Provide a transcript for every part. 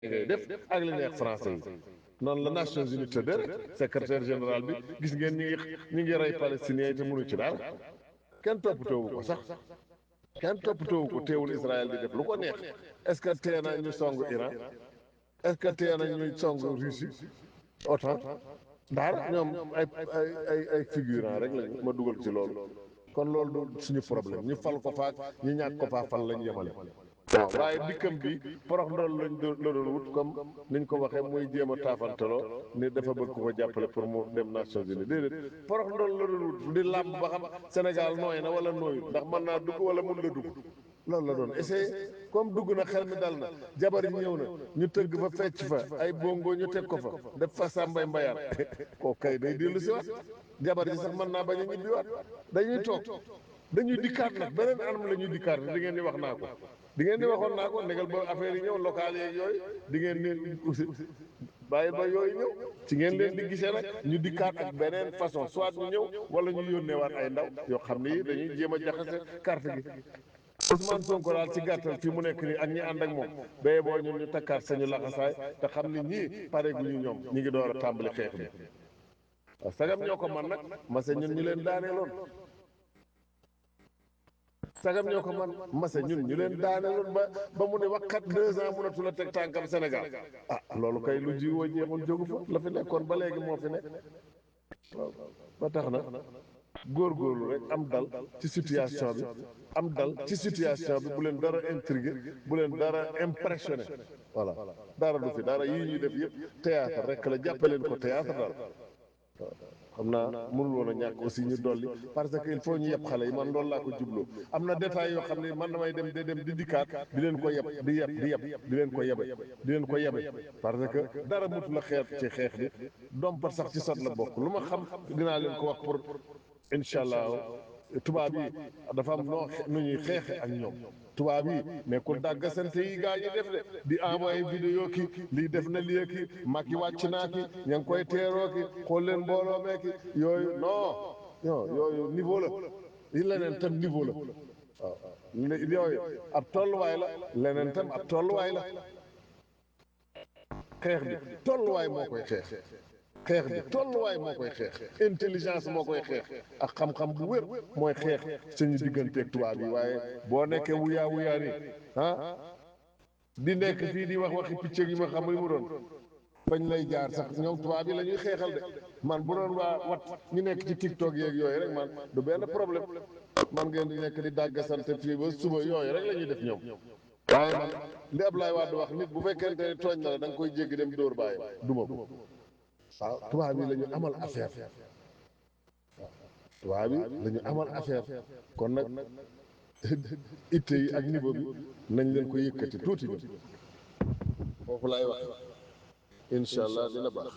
ngay def ak li neex français yi noonu la Nations Unies tëddee rek secrétaire général bi gis ngeen ñi ngi ñi ngi rey palestiniens yi te mënu ci daal kenn toppatoowu ko sax kenn toppatoowu ko teewul Israël di def lu ko neex est-ce que tee na ñu song Iran est-ce que tee na ñu song Russie OTAN daal ñoom ay ay ay ay figurant rek lañu ma dugal ci loolu kon loolu du suñu problème ñu fal ko faak ñu ñàkk ko faa fal lañ yemale waaw waaye dikkam bi porox ndool lañ doon la doon wut comme niñ ko waxee muy jéem a taafantaloo ni dafa bëgg ko jàppale pour mu dem Nations Unies déedéet porox ndool la doon wut di làmb ba xam Sénégal nooy na wala nooyu ndax mën naa dugg wala mun la dugg loolu la doon essayé comme dugg na xel mi dal na jabar yi ñëw na ñu tëgg fa fecc fa ay bongo ñu teg ko fa def fa sàmbay mbayaan koo kay day dellu si waat jabar yi sax mën naa bañ a ñibbiwaat dañuy toog dañuy dikkaat nag beneen anam la ñuy dikkaat di ngeen di wax naa ko di ngeen di waxoon naa ko négal ba affaire yi ñëw local yeeg yooyu di ngeen leen aussi bàyyi ba yooyu ñëw ci ngeen leen di gisee nag ñu dikkaat ak beneen façon soit ñu ñëw wala ñu yónneewaat ay ndaw yoo xam ne dañuy jéem a jaxase carte gi Ousmane Sonko daal ci gàttal fi mu nekk nii ak ñi ànd ak moom béye boo ñun ñu takkaat sañu laxasaay te xam ni ñii pare gu ñu ñoom ñi ngi door a tàmbali xeex bi waaw sagam ñoo ko man nag mase ñun ñu leen daaneeloon sagam ñoo ko man mase ñun ñu leen daaneeloon ba ba mu ne waxkat deux ans mënatu la teg tànkam Sénégal ah loolu kay lu ji woo jeexul jógu fa la fi nekkoon ba léegi moo fi nekk waaw ba tax na góorgóorlu rek am dal ci situation bi am dal ci situation bi bu leen dara intrigué bu leen dara impressionné voilà dara du fi dara yii ñuy def yëpp théâtre rek la jàppaleen ko théâtre daal waaw xam naa mënul woon a ñàkk aussi ñu dolli parce que il faut ñu yeb xale yi man loolu laa ko jubloo am na détails yoo xam ne man damay dem de dem di dikkaat di leen ko yeb di yeb di yeb di leen ko yebe di leen ko yebe parce que dara mutu la xeet ci xeex bi dompat sax ci sot la bokk lu ma xam dinaa leen ko wax pour incha allah tubaab yi dafa am noo nu ñuy xeexe ak ñoom tubaab yi mais ku dàgg sante yi gaa ñi def de di envoyé vidéo ki lii def na lii ki mag yi wàcc naa ki ña ngi koy teeroo ki xool leen mbooloo mee ki yooyu non non yooyu niveau la yi leneen tam niveau la waaw yooyu ab tolluwaay la leneen tam ab tolluwaay la xeex bi tolluwaay moo koy xeex xeex bi tolluwaay moo koy xeex intelligence moo koy xeex ak xam-xam bu wér mooy xeex suñu digganteeg tubaab yi waaye boo nekkee wuyaa wuyaa ni ah di nekk fii di wax waxi picc yi ma xam li mu doon bañ lay jaar sax ñoom tubaab yi la ñuy xeexal de man bu doon waa wat ñu nekk ci tiktok yeeg yooyu rek man du benn problème man ngeen di nekk di dàggasante fii ba suba yooyu rek la ñuy def ñoom waaye man li Ablaye Wade wax nit bu fekkente ne tooñ na la da nga koy jéggi dem dóor bàyyi duma ko waaw tubaab yi la ñu amal affaire waaw tubaab yi la ñu amal affaire kon nag itte yi ak niveau bi nañ leen ko yëkkati tuuti bi foofu laay wax incha allah dina baax.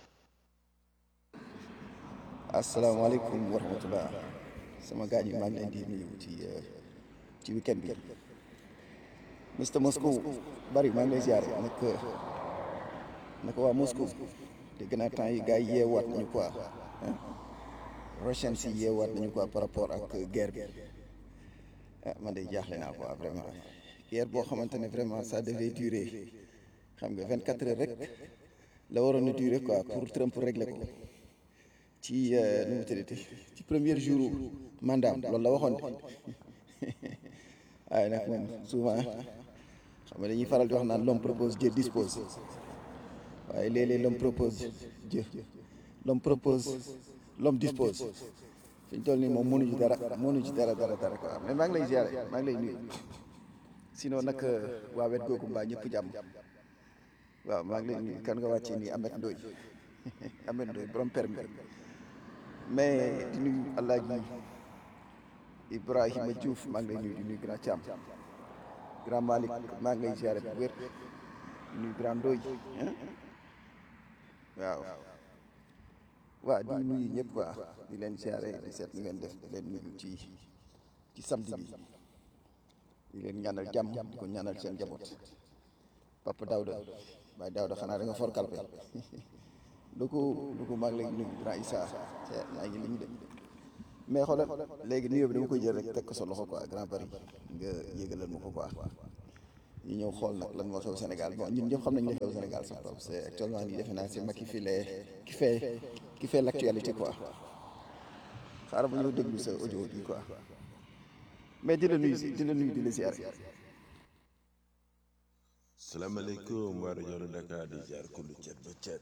asalaamaaleykum wa rahmatulah sama gaañ yi maa ngi leen di nuyu ci ci weekend bi Mr Moscow bari maa ngi lay ziare nag naka waa Moscow. dégg naa temps yi gars yi yeewaat nañu quoi Russian si yeewaat nañu quoi par rapport ak guerre bi ah man de jaaxle naa quoi vraiment guerre boo xamante ne vraiment ça devait durer xam nga vingt quatre heures rek la waroon a durer quoi pour Trump régler ko ci nu mu tuddati ci premier jour mandat loolu la waxoon de waaye nag moom souvent xam nga dañuy faral di wax naan l'homme propose Dieu dispose waaye léeg-léeg l'homme propose Dieu l'homme propose l'homme dispose fi ñu toll nii moom mënuñu dara mënuñu dara dara dara quoi mais maa ngi lay ziare maa ngi lay nuyu sinon nag waa wet googu mbaa ñëpp jàmm waaw maa ngi lay nuyu kan nga wàccee nii Amet Ndoy Amet Ndoy borom permis mais di nuyu Alaaji Ibrahima Diouf maa ngi lay nuyu di nuyu Grand Thiam Grand Malick maa ngi lay ziare bu wér di nuyu Grand Ndoy waaw waaw di nuyu ñëpp waa di leen siyaare di seet ni ngeen def di leen nuyu ci ci samedi bi di leen ñaanal jàmm di ko ñaanal seen njaboot Papa Daouda Baye Daouda xanaa da nga for kalpe lu ko lu ko maa ngi lay nuyu grand Issa yaa ngi liñ de mais xoolal léegi nuyoo bi dama koy jël rek teg ko sa loxo quoi grand bari nga yégalal ma ko quoi ñu ñëw xool nag lan moo xew Sénégal bon ñun ñëpp xam nañ li xew Sénégal sax parce que actuellement nii defe naa c'est Macky qui fait qui fait qui fait l'actualité quoi xaaral ba ñëw déglu sa audio bi quoi mais di la nuyu si di la nuyu di la ziare. salaamaaleykum waa rajo Dakar di ziar kullu cet ba cet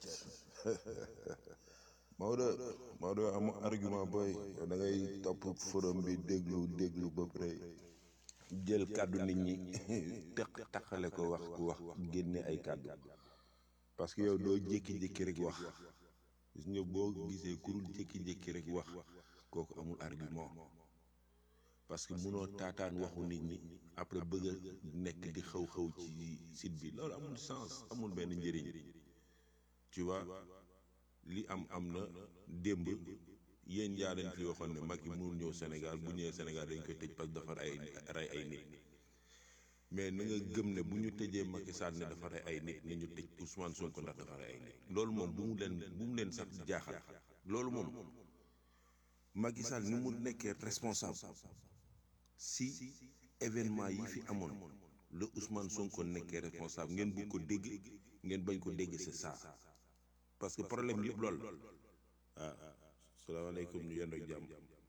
Maodo Maodo amu argument booy yow da ngay topp forum bi déglu déglu ba pare jël kàddu nit ñi teq taxale ko wax ku wax génne ay kàddu parce que yow doo jékki-jékki rek wax gis nga boo gisee kurul jékki-jékki rek wax kooku amul argument parce que munoo taataan waxu nit ñi après bëgg a nekk di xaw-xaw ci site bi loolu amul sens amul benn njëriñ tu vois li am am na démb yéen yaa leen fi waxoon ne Macky mënul ñëw Sénégal bu ñëwee Sénégal dañ koy tëj parce que dafa rey rey ay nit mais na nga gëm ne bu ñu tëjee Macky Sall ne dafa rey ay nit nañu tëj Ousmane Sonko ndax dafa rey ay nit loolu moom bu mu leen bu mu leen sax jaaxal loolu moom Macky Sall ni mu nekkee responsable si événement yi fi amoon la Ousmane Sonko nekkee responsable ngeen bu ko dégg ngeen bañ ko dégg c'est ça parce que problème yëpp lool ah salaamaaleykum ñu yendoo jàmm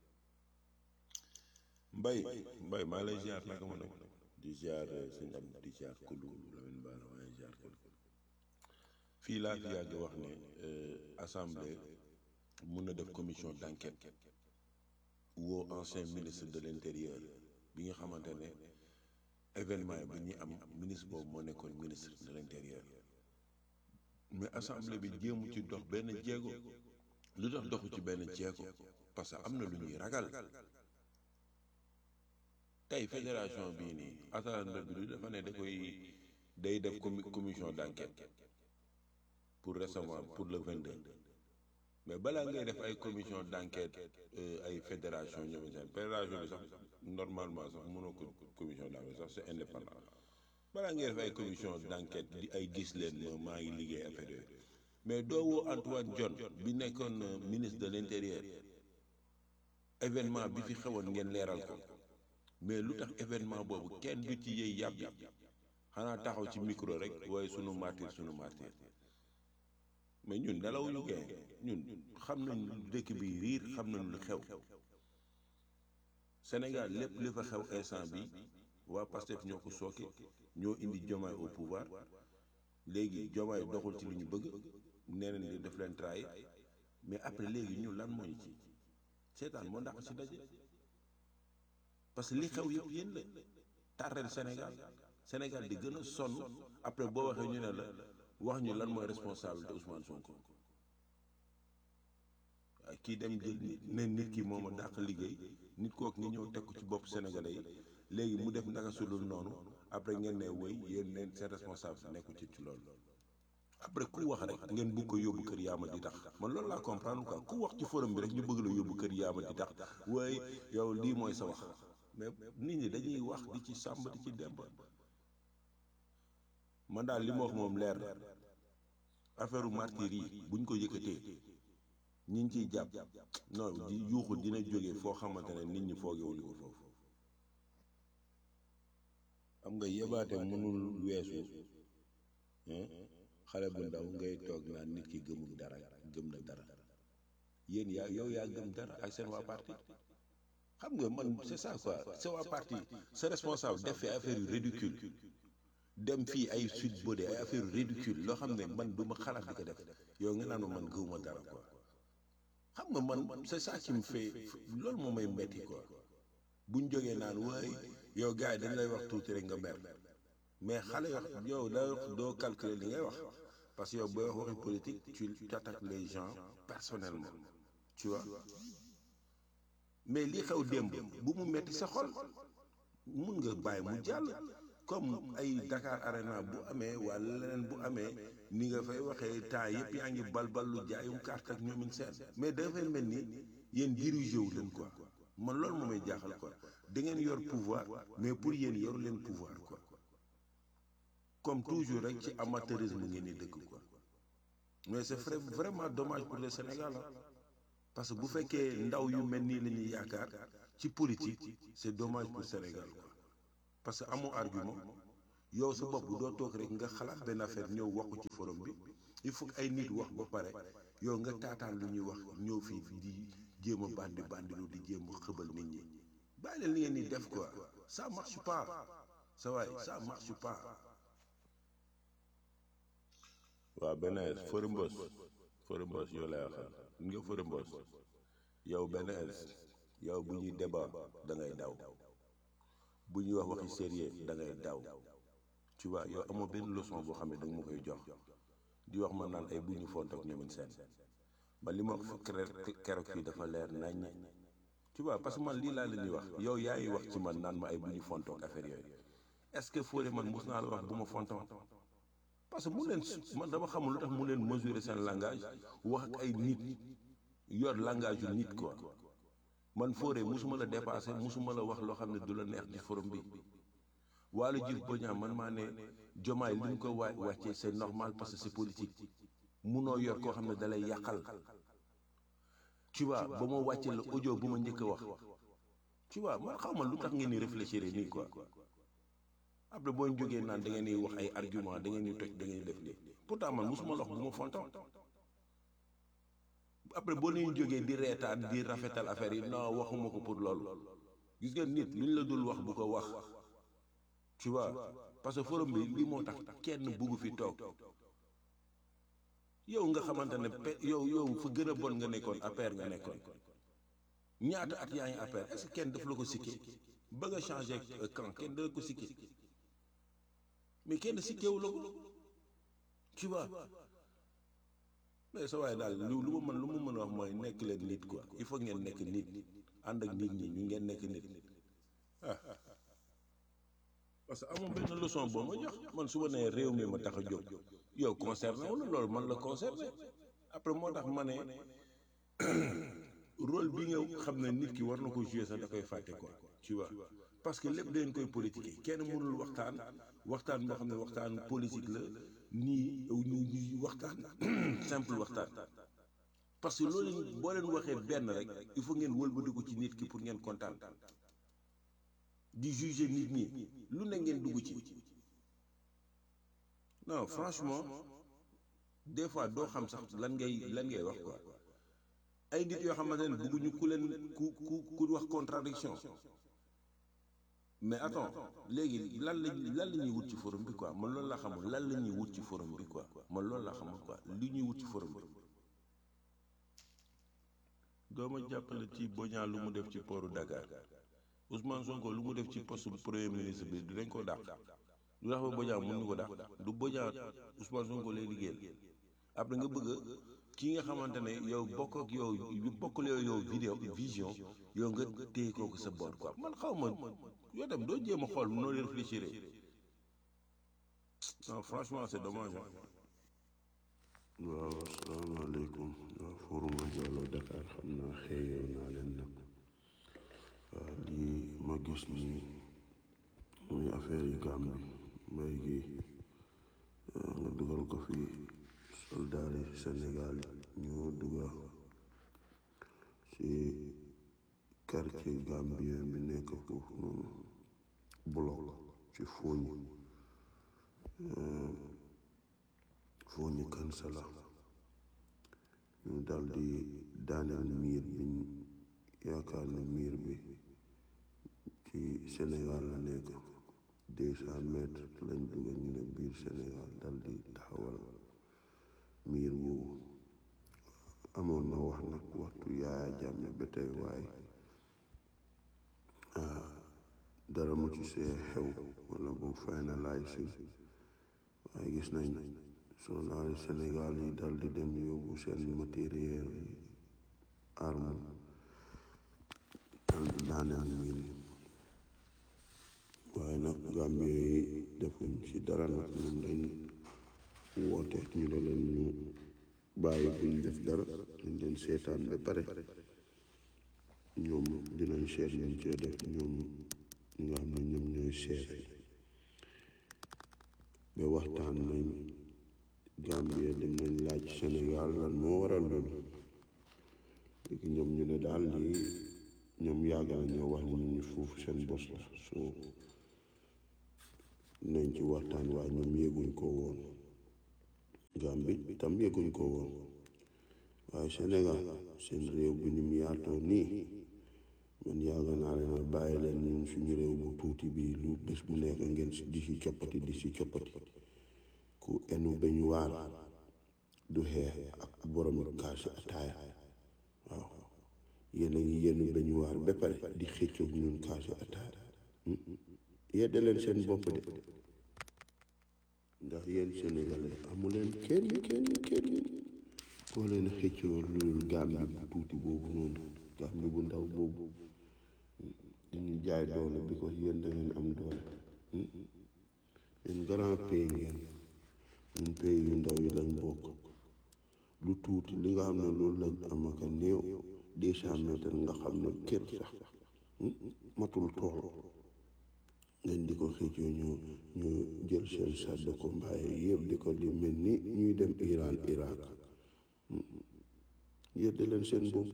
mbay mbay maa lay ziar naka ma nag di ziar sëñ am di ziar kulu Lamine Bara waaye ziar kulu fii laa fi yàgg wax ne assemblée mun na def commission d'enquête woo ancien ministre de l'intérieur bi nga xamante ne événement bi ñuy am ministre boobu moo nekkoon ministre de l'intérieur mais assemblée bi jéemu ci dox benn jéego lu tax doxu ci benn jéego parce que am na lu ñuy ragal tey fédération bii nii assemblée bi du dafa ne da koy day def commission d'enquête pour recevoir pour le 22 mais balaa ngay def ay commission d'enquête ay fédération ñoom seen fédération bi sax normalement sax mënoo ko commission d'enquête sax c'est indépendant balaa ngay def ay commission d'enquête di ay gis leen ma maa ngi liggéey affaire yooyu mais doo woo Antoine Diome bi nekkoon ministre de l'intérieur événement bi fi xewoon ngeen leeral ko mais lu tax événement boobu kenn du ci yëy yàbbi xanaa taxaw ci micro rek waaye sunu martyr sunu martyr mais ñun nelawuñu gee ñun xam nañ dëkk bi riir xam nañ lu xew Sénégal lépp li fa xew instant bi waa Pastef ñoo ko sooke ñoo indi Diomaye au pouvoir léegi Diomaye doxul ci li ñu bëgg nee nañ li def leen trahir mais après léegi ñun lan moo ñu ci seetaan moo ndax ci daje parce que li xew yëpp yéen la tàrreel Sénégal Sénégal di gën a sonn après boo waxee ñu ne la wax ñu lan mooy responsabilité Ousmane Sonko waaye kii dem jël ne nit ki moom a dàq liggéey nit kooku nga ñëw teg ko ci bopp sénégalais yi léegi mu def naka sulul noonu après ngeen ne wéy yéen leen seen responsable nekku ci ci loolu après ku wax rek ngeen bëgg ko yóbbu kër yaama di tax man loolu laa comprendre quoi ku wax ci forum bi rek ñu bëgg la yóbbu kër yaama di tax waaye yow lii mooy sa wax mais nit ñi dañuy wax di ci sàmb di ci demb man daal li ma wax moom leer na affaire martyr yi buñ ko yëkkatee ñi ngi ciy jàpp non di yuuxu dina jóge foo xamante ne nit ñi foogewuñu ko foofu xam nga yebaate mënul weesu xale bu ndaw ngay toog naan nit ki gëmul dara gëm na dara yéen yaa yow yaa gëm dara ak seen waa parti xam nga man c'est ça quoi c'est waa parti c'est responsable def fi affaire yu ridicule dem fii ay suite bodé ay affaire yu ridicule loo xam ne man du ma xalaat di ko def yow nga naan ma man gëwuma dara quoi xam nga man c'est ça qui me fait loolu moo may metti quoi buñ jógee naan waaye yow gars yi dañ lay wax tuuti rek nga mer mais xale wax yow da doo calculer li ngay wax parce que yow booy wax waxi politique tu attaques les gens personnellement tu vois mais li xew démb bu mu metti sa xol mun nga bàyyi mu jàll comme ay Dakar Arena bu amee wala leneen bu amee ni nga fay waxee temps yëpp yaa ngi balbal lu jaayum carte ak ñoomin seen mais dafay mel ni yéen dirigé wu leen quoi man loolu moo may jaaxal quoi da ngeen yor pouvoir mais pour yéen yoru leen pouvoir quoi comme toujours rek ci amateurisme ngeen di dëkk quoi mais c'est vrai vraiment dommage pour le Sénégal parce que bu fekkee ndaw yu mel nii la ñuy yaakaar ci politique c'est dommage pour Sénégal quoi parce que amoo argument yow sa bopp doo toog rek nga xalaat benn affaire ñëw waxu ci forum bi il faut que ay nit wax ba pare yow nga taataan lu ñuy wax ñëw fii di jéem a bandi bandilu di jéem a xëbal nit ñi bàyyi leen li ngeen di def quoi ça marche pas sa waay ça marche pas waaw benn Fodé Mbos Fodé Mbos yow lay waxal nga Fodé Mbos yow benn yow bu ñuy débat da ngay daw bu ñuy wax waxi sérieux da ngay daw tu vois yow amoo benn leçon boo xam ne da nga ma koy jox di wax ma naan ay bu ñu font ak ñoomin seen man li ma wax keroog fii dafa leer nañ tu vois parce que man lii laa leen di wax yow yaa ngi wax ci man naan ma ay bu ñu fontoon ak affaire yooyu est-ce que Fodé man mus naa la wax bu ma fontoon parce que mu leen man dama xamul lu tax mu leen mesurer seen langage wax ak ay nit yor langage yu nit quoi man Fodé musuma la dépassé musuma la wax loo xam ne du la neex ci forum bi Waly Diouf Bodiang man maa ne jomaay li ñu ko waa wàccee c'est normal parce que c'est politique munoo yor koo xam ne dalay yàqal tu vois ba ma wàccee la audio bu ma njëkk a wax tu vois man xaw ma lu tax ngeen di réfléchir nii quoi après boo jógee naan da ngeen di wax ay argument da ngeen di toj da ngeen di def lii pourtant man musuma la wax bu ma fontoon après boo leen jógee di reetaan di rafetal affaire yi non waxuma ko pour loolu gis nga nit lu ñu la dul wax bu ko wax tu vois parce que forum bi lii moo tax kenn bugg fi toog yow nga xamante ne pe yow yow fa gën a bon nga nekkoon APR nga nekkoon ñaata at yaa ngi APR est-ce que kenn daf la ko sikkee ba nga changé camp kenn dala ko sikkee mais kenn sikkeewu la ko tu vois mais sa waaye daal lu lu ma mën lu ma mën a wax mooy nekk leen nit quoi il faut ngeen nekk nit ànd ak nit ñi ñu ngeen nekk nit ah parce que amoon benn leçon boo ma jox man su ma nee réew mi ma tax a jóg yow concerné wu la loolu man la concerné après moo tax ma ne rôle bi nga xam ne nit ki war na ko jouer sax da koy fàtte quoi tu vois parce que lépp dañ koy politiquer kenn mënul waxtaan waxtaan boo xam ne waxtaan politique la nii ñu ñu waxtaan simple waxtaan parce que loolu boo leen waxee benn rek il faut ngeen wëlbatiku ci nit ki pour ngeen kontaan di juger nit ñi lu ne ngeen dugg ci non franchement des fois doo xam sax lan ngay lan ngay wax quoi ay nit yoo xamante ne bëgguñu ku leen ku ku ku wax contradiction mais attends léegi lan la lan la ñuy wut ci forum bi quoi man loolu laa xamul lan la ñuy wut ci forum bi quoi man loolu laa xamul quoi li ñuy wut ci forum bi. dooma jàppale ci Bodiang lu mu def ci pooru Dakar Ousmane Sonko lu mu def ci poste premier ministre bi dinañ ko dàq lu tax ba Bodiang mënuñu ko dàq du Bodiang Ousmane Sonko lay liggéeyal après nga bëgg ki nga xamante ne yow bokk ak yow yu bokk yow yow vidéo vision yow nga téye kooku sa boor quoi man xaw ma yow tam doo jéem a xool noo réfléchir non franchement c'est dommage waaw asalaamaaleykum waaw forum Diallo Dakar xam naa xëyoo naa leen nag waaw lii ma gis nii muy affaire yi Gàmbi mbay gi nga dugal ko fi soldaar yi Sénégal ñoo dugal ci quartier gambien bi nekk foofu noonu bloc ci Fooñi Fooñi kansala ñu dal di daaneel miir biñ yaakaar ne miir bi ci Sénégal la nekk deux cent mètres lañ dugal ñu ne biir Sénégal dal di taxawal miir boobu amoon na wax nag waxtu Yaaya Jammeh ba tey waaye dara mu ci see xew wala bu finalize waaye gis nañ soldaari Sénégal yi dal di dem yóbbu seen matériel yi arme dal di daaneel miir yi waaye nag Gambie yi defuñ ci dara nag ñun dañ woote ñu ne leen ñu bàyyi buñ def dara dañ leen seetaan ba pare ñoom dinañ seet ñu cee def ñoom ñi nga xam ne ñoom ñooy seet ba waxtaan nañ Gambie dem nañ laaj Sénégal lan moo waral loolu léegi ñoom ñu ne daal lii ñoom yàgg na ñoo wax ni ñu foofu seen bos la soo nañ ci waxtaan waaye ñoom yëguñ ko woon Gambie itam yëguñ ko woon waaye Sénégal seen réew bi ni mu yaatoo nii man yàgg naa leen a bàyyi leen ñun suñu réew bu tuuti bi lu bés bu nekk ngeen di si coppati di si coppati ku enu beñ waar du xeex ak borom kaasi ataaya waaw yéen a ngi yenn beñ waar ba pare di xëccoog ñun kaasi ataaya yedde leen seen bopp de ndax yéen sénégalais amu leen kenn kenn kenn koo leen xëccoo loolu Gambie bu tuuti boobu noonu Gambie bu ndaw boobu dañu jaay doole bi ko yéen da ngeen am doole yéen grand pays ngeen ñun pays yu ndaw yi lañ bokk lu tuuti li nga xam ne loolu lañ am ak a néew deux cent mètres nga xam ne kër sax matul tool ngeen di ko xëccoo ñu ñu jël seen char de combat yi yëpp di ko di mel ni ñuy dem Iran Irak yedde leen seen bopp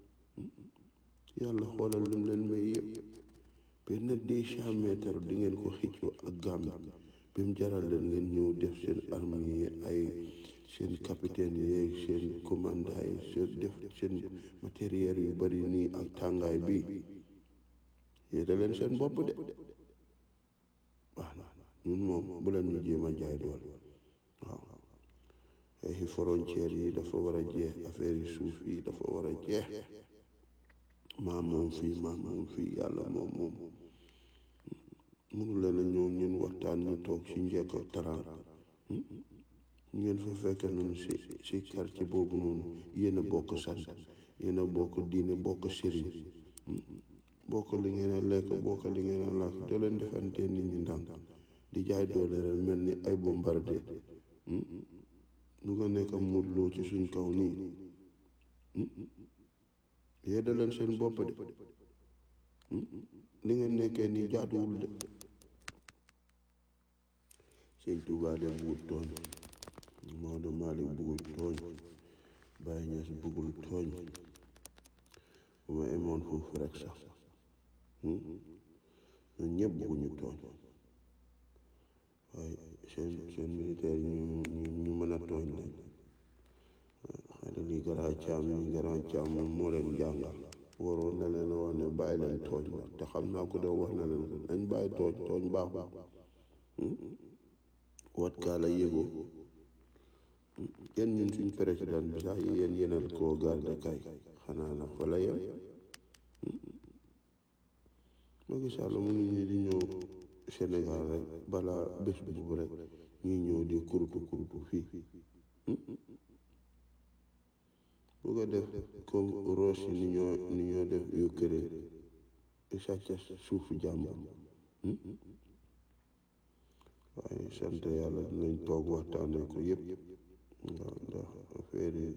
yàlla xoolal lim leen may yëpp benn deux cent mètres di ngeen ko xëccoo ak Gambie bi mu jaral leen ngeen ñëw def seen armée yi ay seen capitaine yeeg seen commandant yi seen def seen matériel yu bari nii ak tàngaay bi yedde leen seen bopp de waaw ñun moom bu leen ñu jéem a jaay doole waaw ay frontière yi dafa war a jeex affaire yi suuf yi dafa war a jeex maa moom fii maa moom fii yàlla moom moom mënu leen a ñëw ñun waxtaan ñu toog si njëkk ak taraan ngeen fa fekk noonu si si quartier boobu noonu yéen a bokk sant yéen a bokk diine bokk sëriñ bokk li ngeen a lekk bokk li ngeen a lakk doo leen defante nit ñi ndànk di jaay doole rek mel ni ay bombardé lu nga nekk mudloo ci suñ kaw nii yedda leen seen bopp de li ngeen nekkee nii jaaduwul de sëñ Tuubaa de bugul tooñ Maodo Malick bugul tooñ Baye Ñas bugul tooñ bu ma emoon foofu rek sax ñun ñëpp bugguñu tooñ waaye seen seen militaire ñu ñu ñu mën a tooñ lañ xëy na lii garaa caam ni garaa caam moom moo leen jàngal waroon na leen wax ne bàyyi leen tooñ la te xam naa ko de wax na leen ko nañ bàyyi tooñ tooñ baaxul wat kaa la yëgoo yéen ñun suñ président bi sax yéen yéenal koo garde kay xanaa na fa la yem Macky Sall mënuñu di ñëw Sénégal rek balaa bés boobu rek ñuy ñëw di kurutu kurutu fii bu ko def comme Russie ni ñoo ni ñoo def Ukraine sàcc suufu jàmbur waaye sant yàlla dinañ toog waxtaane ko yëpp ndax ndax affaire yi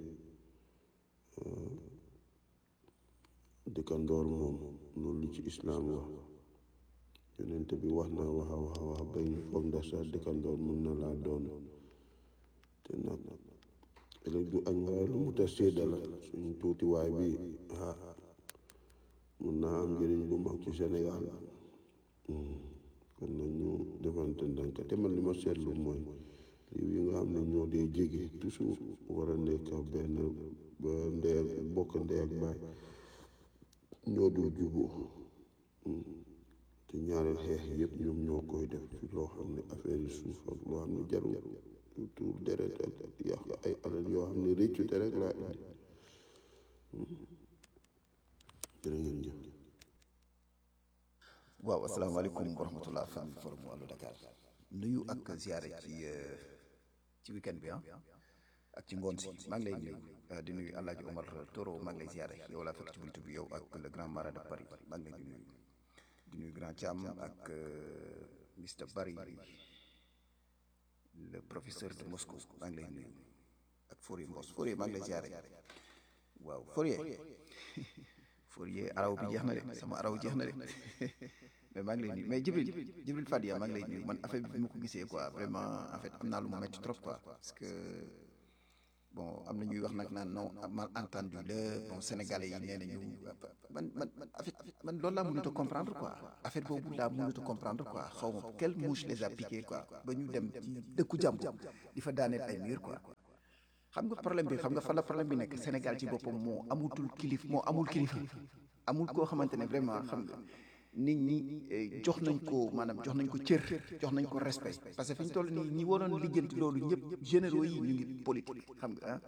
dëkkandoor moom loolu lu ci islaam wax yonent bi wax na wax a wax a wax ba ñu foog ndax sax dëkkandoor mun na laa doon te nag ëllëg du añ waaye lu mu ta sédda la suñ tuutiwaay bi ah mun naa am njëriñ bu mag ci Sénégal kon nag ñu defante ndànk te man li ma seetlu mooy réew yi nga xam ne ñoo dee jege toujours war a nekk benn ba ndey ak bokk ndey ak baay ñoo dul juboo te ñaareel xeex yëpp ñoom ñoo koy def ci loo xam ne affaire yi suuf ak loo xam ne jarul tuur deret ak yàq ay alal yoo xam ne réccu te rek laa indi jërë ngeen jëf waaw asalaamaaleykum wa rahmatullah famille forum wàllu Dakar nuyu ak ziare ci ci weekend bi ah ak ci ngoon si maa ngi lay nuyu di nuyu El Hadj Omar Toro maa ngi lay ziare yow laa fekk ci buntu bi yow ak le grand marat de Paris maa ngi lay di nuyu di nuyu grand Thiam ak Mr Barry le professeur de Moscou maa ngi lay nuyu ak Fourier Mbos Fourier maa ngi lay ziare waaw Fourier Fourier araw bi jeex na de sama araw jeex na de mais maa ngi lay nuyu mais Jibril Jibril Fadia maa ngi lay nuyu man affaire bi bi ma ko gisee quoi vraiment en fait am naa lu ma metti trop quoi parce que bon am na ñuy wax nag naan non mal entendu la bon sénégalais yi nee nañu man man man affaire man loolu laa mënut a comprendre quoi affaire boobu laa mënut a comprendre quoi xaw ma quelle mouche les a piqué quoi ba ñu dem ci dëkku jàmbur di fa daaneel ay mur quoi xam nga problème bi xam nga fan la problème bi nekk Sénégal ci boppam moo amutul kilif moo amul kilifa amul koo xamante ne vraiment xam nga nit ñi jox nañ ko maanaam jox nañ ko cër jox nañ ko respect parce que fi ñu toll nii ñi waroon lijjanti loolu ñëpp généraux yi ñu ngi politique xam nga ah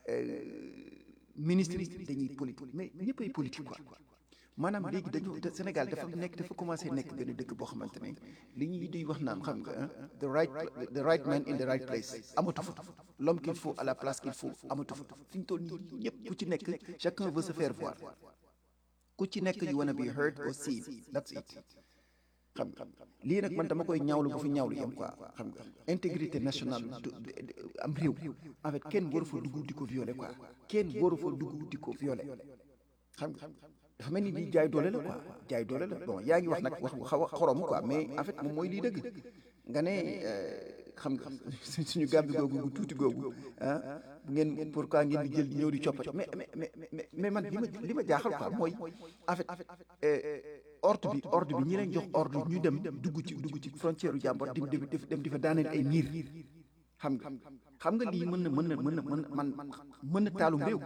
ministre yi dañuy politique mais ñëpp ay politique quoi maanaam léegi dañu Sénégal dafa nekk dafa commencé nekk benn dëkk boo xamante ne li ñuy di wax naan xam nga the right the right man in the right place amatu fa l'homme qu'il faut à la place qu'il faut amatu fa fi ñu toll nii ñëpp ku ci nekk chacun veut se faire voir ku ci nekk you wanna be heard or seen that's it xam nga lii nag man dama koy ñaawlu bu fi ñaawlu yem quoi xam nga intégrité nationale am réew en fait kenn waru fa dugg di ko violer quoi kenn waru fa dugg di ko violer xam nga dafa mel ni di jaay doole la quoi jaay doole la bon yaa ngi wax nag wax bu xaw a xorom quoi mais en fait moom mooy lii dëgg nga ne xam nga suñu gàmbi googu gu tuuti googu ah ngeen pourquoi ngeen di jël di ñëw di coppati mais mais mais mais man li ma li ma jaaxal quoi mooy en fait ordre bi ordre bi ñi leen jox ordre ñu dem dugg ci dugg ci frontière u jàmbor di dem di fa daaneel ay miir xam nga xam nga lii mën na mën na mën na mën man mën na taalum réew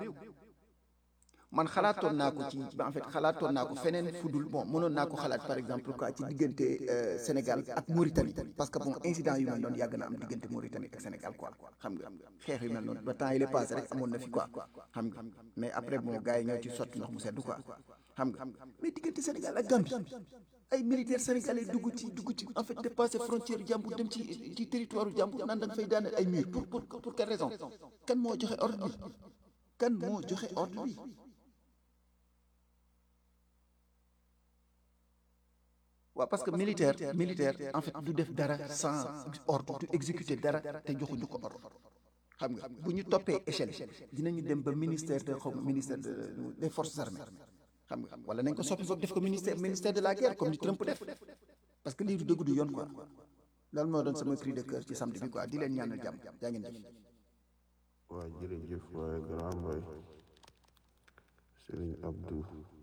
man xalaatoon naa ko ci en fait xalaatoon naa ko feneen fudul bon mënoon naa ko xalaat par exemple quoi ci diggante Sénégal ak Mauritanie parce que bon incident yu mel noonu yàgg na am diggante Mauritanie ak Sénégal quoi xam nga xeex yu mel noonu ba temps yi la passé rek amoon na fi quoi xam nga mais après bon gars yi ñoo ci sotti ndox mu sedd quoi xam nga mais diggante Sénégal ak Gambie ay militaires sénégalais dugg ci dugg ci en fait dépassé frontière jàmbur dem ci ci territoire jàmbur naan da nga fay daaneel ay mur pour pour pour quelle raison kan moo joxe ordre bi kan moo joxe ordre bi waaw parce que militaire militaire en fait du def dara sans ordre du exécuter dara te joxuñu ko ordre xam nga bu ñu toppee échelle dinañu dem ba ministère de xaw ministère des forces armées xam nga wala nañ ko soppi boog def ko ministère ministère de la guerre comme ni Trump def parce que lii du dëgg du yoon quoi loolu moo doon sama cri de cœur ci samedi bi quoi di leen ñaanal jàmm jaa ngeen jëf. waa jërëjëf waaye grand boy Serigne Abdou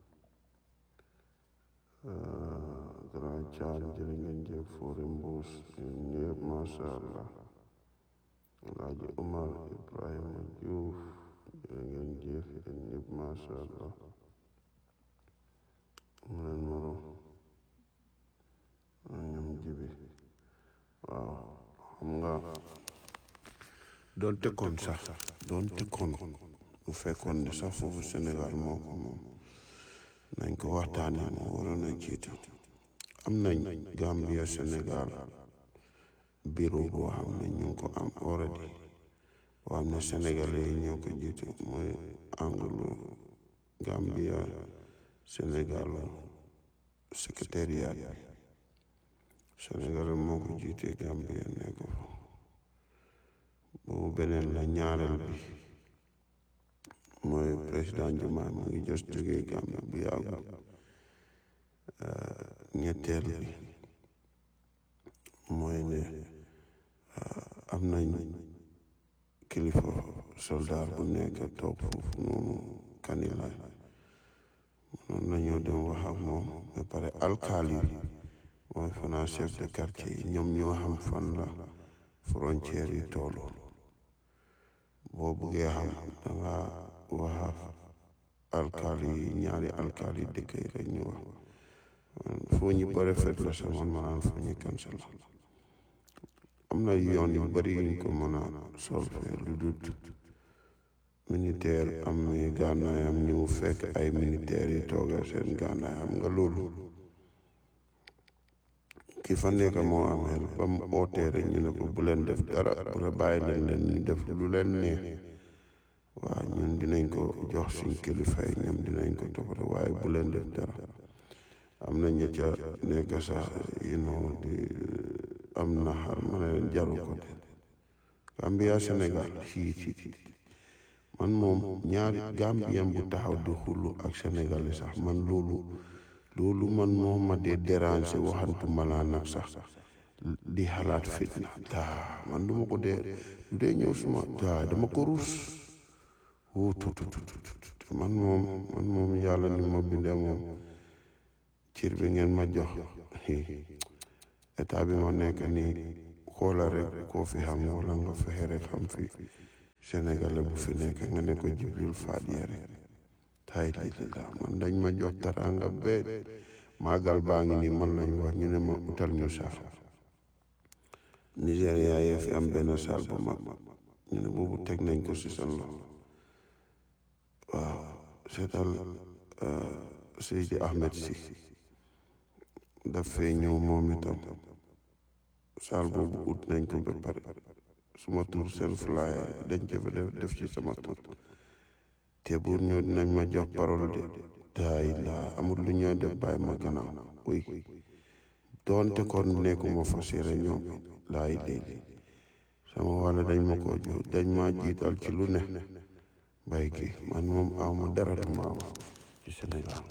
grand Thiam jërë ngeen jëf Fore Mbuus ñëpp macha allah Alaaji Umar Ibrahima Diouf jërë ngeen jëf yéen ñëpp macha allah mu leen moro ñoom jibi waaw xam nga doon tekkoon sax doon tekkoon bu fekkoon ne sax foofu Sénégal moo ko moom nañ ko waxtaanee moo waroon a jiitu am nañ Gambia Sénégal bureau boo xam ne ñu ngi ko am already boo xam ne sénégalais yi ñoo ko jiitu mooy anglo Gambia Sénégal secrétariat sénégalais moo ko jiitee Gambia nekk fa boobu beneen la ñaareel bi mooy président Diomaye mu ngi jos jógee Gambie bu yàggul ñetteel bi mooy ne am nañ kilifa soldat bu nekk toog foofu noonu kanilaay mënoon nañoo dem wax ak moom ba pare alkaali mooy fanaa chef de quartier yi ñoom ñoo xam fan la frontière yi toll boo buggee xam danga wax alkaali yi ñaari alkaali yi dëkk yi rek ñu wax foo ñu bare fet la sa man manaan foo ñu cancel am na yoon yu bari yuñ ko mën a solfee lu dut militaire am ni gànnaayam ñu fekk ay militaire yi tooga seen gànnaay xam nga loolu ki fa nekk moo am xel ba mu ootee rek ñu ne ko bu leen def dara bu la bàyyi leen leen ñu def lu leen neex waaw ñun dinañ ko jox suñ kilifa yi ñoom dinañ ko toppatoo waaye bu leen def dara am na ña ca nekk sax you know di am na xar ma ne leen jaru ko de Gambia Sénégal fii ci man moom ñaari Gambien bu taxaw di xullu ak Sénégal sax man loolu loolu man moo ma dee déranger waxantu malaa nag sax di xalaat fitna daa man duma ko dee du dee ñëw suma daa dama ko ruus wuu tut tut tut man moom man moom yàlla ni ma bindee moom cir bi ngeen ma jox état bi ma nekk nii xoola rek koo fi xam wala nga fexe rek xam fi sénégalais bu fi nekk nga ne ko Jibril Fadiye rek tay li la man dañ ma jox taranga bee maagal baa ngi nii man lañ wax ñu ne ma utal ñu sax Nigéria yee fi am benn saal bu mag ñu ne boobu teg nañ ko si seen loxo waaw seetal Seydi Ahmed si daf fee ñëw moom itam saal boobu ut nañ ko ba pare suma tur seen flyer dañ ko fa def def ci sama tur te buur ñëw dinañ ma jox parole de daay laa amul lu ñoo def bàyyi ma gannaaw uy doonte kon nekkuma fa séere ñoom laay léegi sama wàll dañ ma ko jox dañ ma jiital ci lu ne bay gi man moom aw ma dara lu ma am ci Sénégal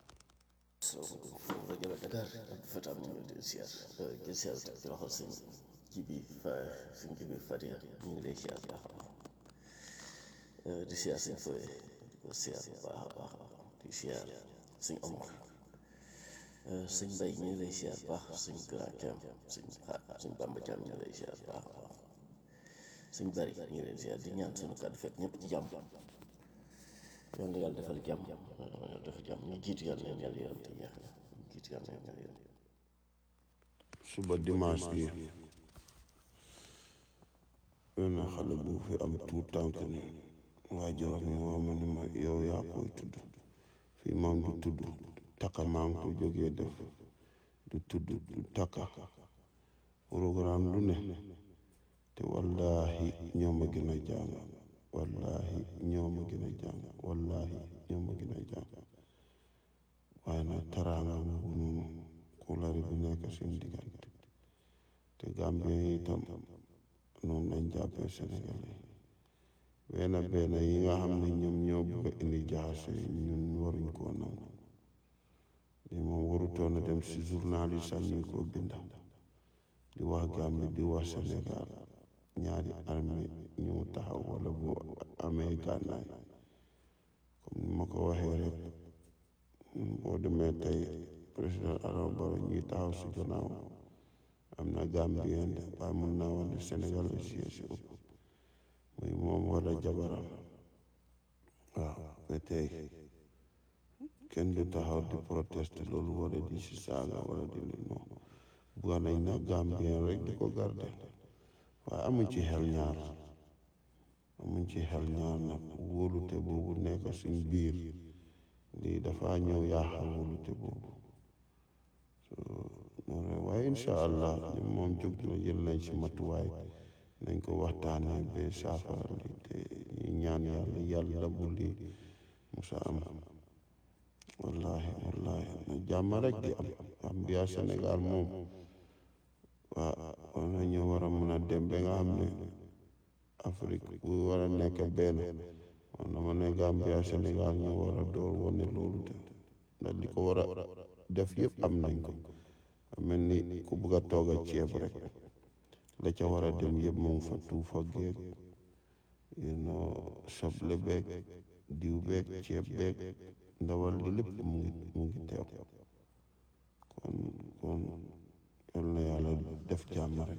rajo la Dakar ak Fatam ñu ngi lay siyaar di siyaar ci loxo sëñ Jibi fa sëñ Jibi Fadia ñu ngi lay siyaar baax a baax di siyaar sëñ Foye di ko siyaar bu baax a baax di siyaar sëñ Omar sëñ Mbay ñu ngi lay siyaar baax sëñ Grand Thiam sëñ sëñ Bamba Thiam ñu ngi lay siyaar baax a baax sëñ Bari ñu ngi lay siyaar di ñaan sunu kàddu fekk ñëpp ci jàmm yoon na yàlla defal jàmm yàlla defal jàmm ñu jiitu yàlla leen yàlla yàlla te jeex na ñu jiitu yàlla leen yàlla yàlla suba dimanche bi benn xale bu fi am tuut tànk ni waajur mi woo ma ni ma yow yaa koy tudd fii moom du tudd takka maa ngi ko jógee def du tudd du takka programme lu ne te wallahi ñoo ma gën a jàng wallahi ñoo ma gën a jàng wallahi ñoo ma gën a jàng waaye nag taraanga boobu noonu kulari bu nekk seen diggante te Gambien yi itam noonu lañ jàppee Sénégalais benn benn yi nga xam ne ñoom ñoo bëgg a indi jaxase ñun waruñ koo nangu li moom warutoon a dem si journaliste am ñu ko binda di wax Gambie di wax Sénégal ñaari armée ñu taxaw wala bu amee gànnaay comme ni ma ko waxee rek boo demee tey président Adama Barrow ñuy taxaw si gannaaw am na Gambien de waaye mun naa wax ne Sénégal la si si ëpp muy moom wala jabaram waaw ba tey kenn du taxaw di protester loolu wala di si saaga wala di lu non bugga nañ na Gambien rek di ko garde waaye amuñ ci xel ñaar amuñ ci xel ñaar nag wóolute boobu nekk suñ biir lii dafa ñëw yaaxa wóolute boobu waaye incha allah ñun moom jóg na jël nañ si matuwaay nañ ko waxtaanee ba saafara li te ñu ñaan yàlla yàlla bu lii musa am wallahi wallahi na jàmm rek di am Gambia Sénégal moom waa war nañu war a mën a dem ba nga xam ne Afrique bu war a nekk benn man dama ne Gambia Sénégal ñu war a door wane loolu te ndax li ko war a def yëpp am nañ ko mel ni ku bugg a toog a ceeb rek la ca war a dem yëpp mu ngi fa tuufa geeg you know soble beeg diw beeg ceeb beeg ndawal li lépp mu ngi mu ngi teew kon kon yal na yàlla def jàmm rek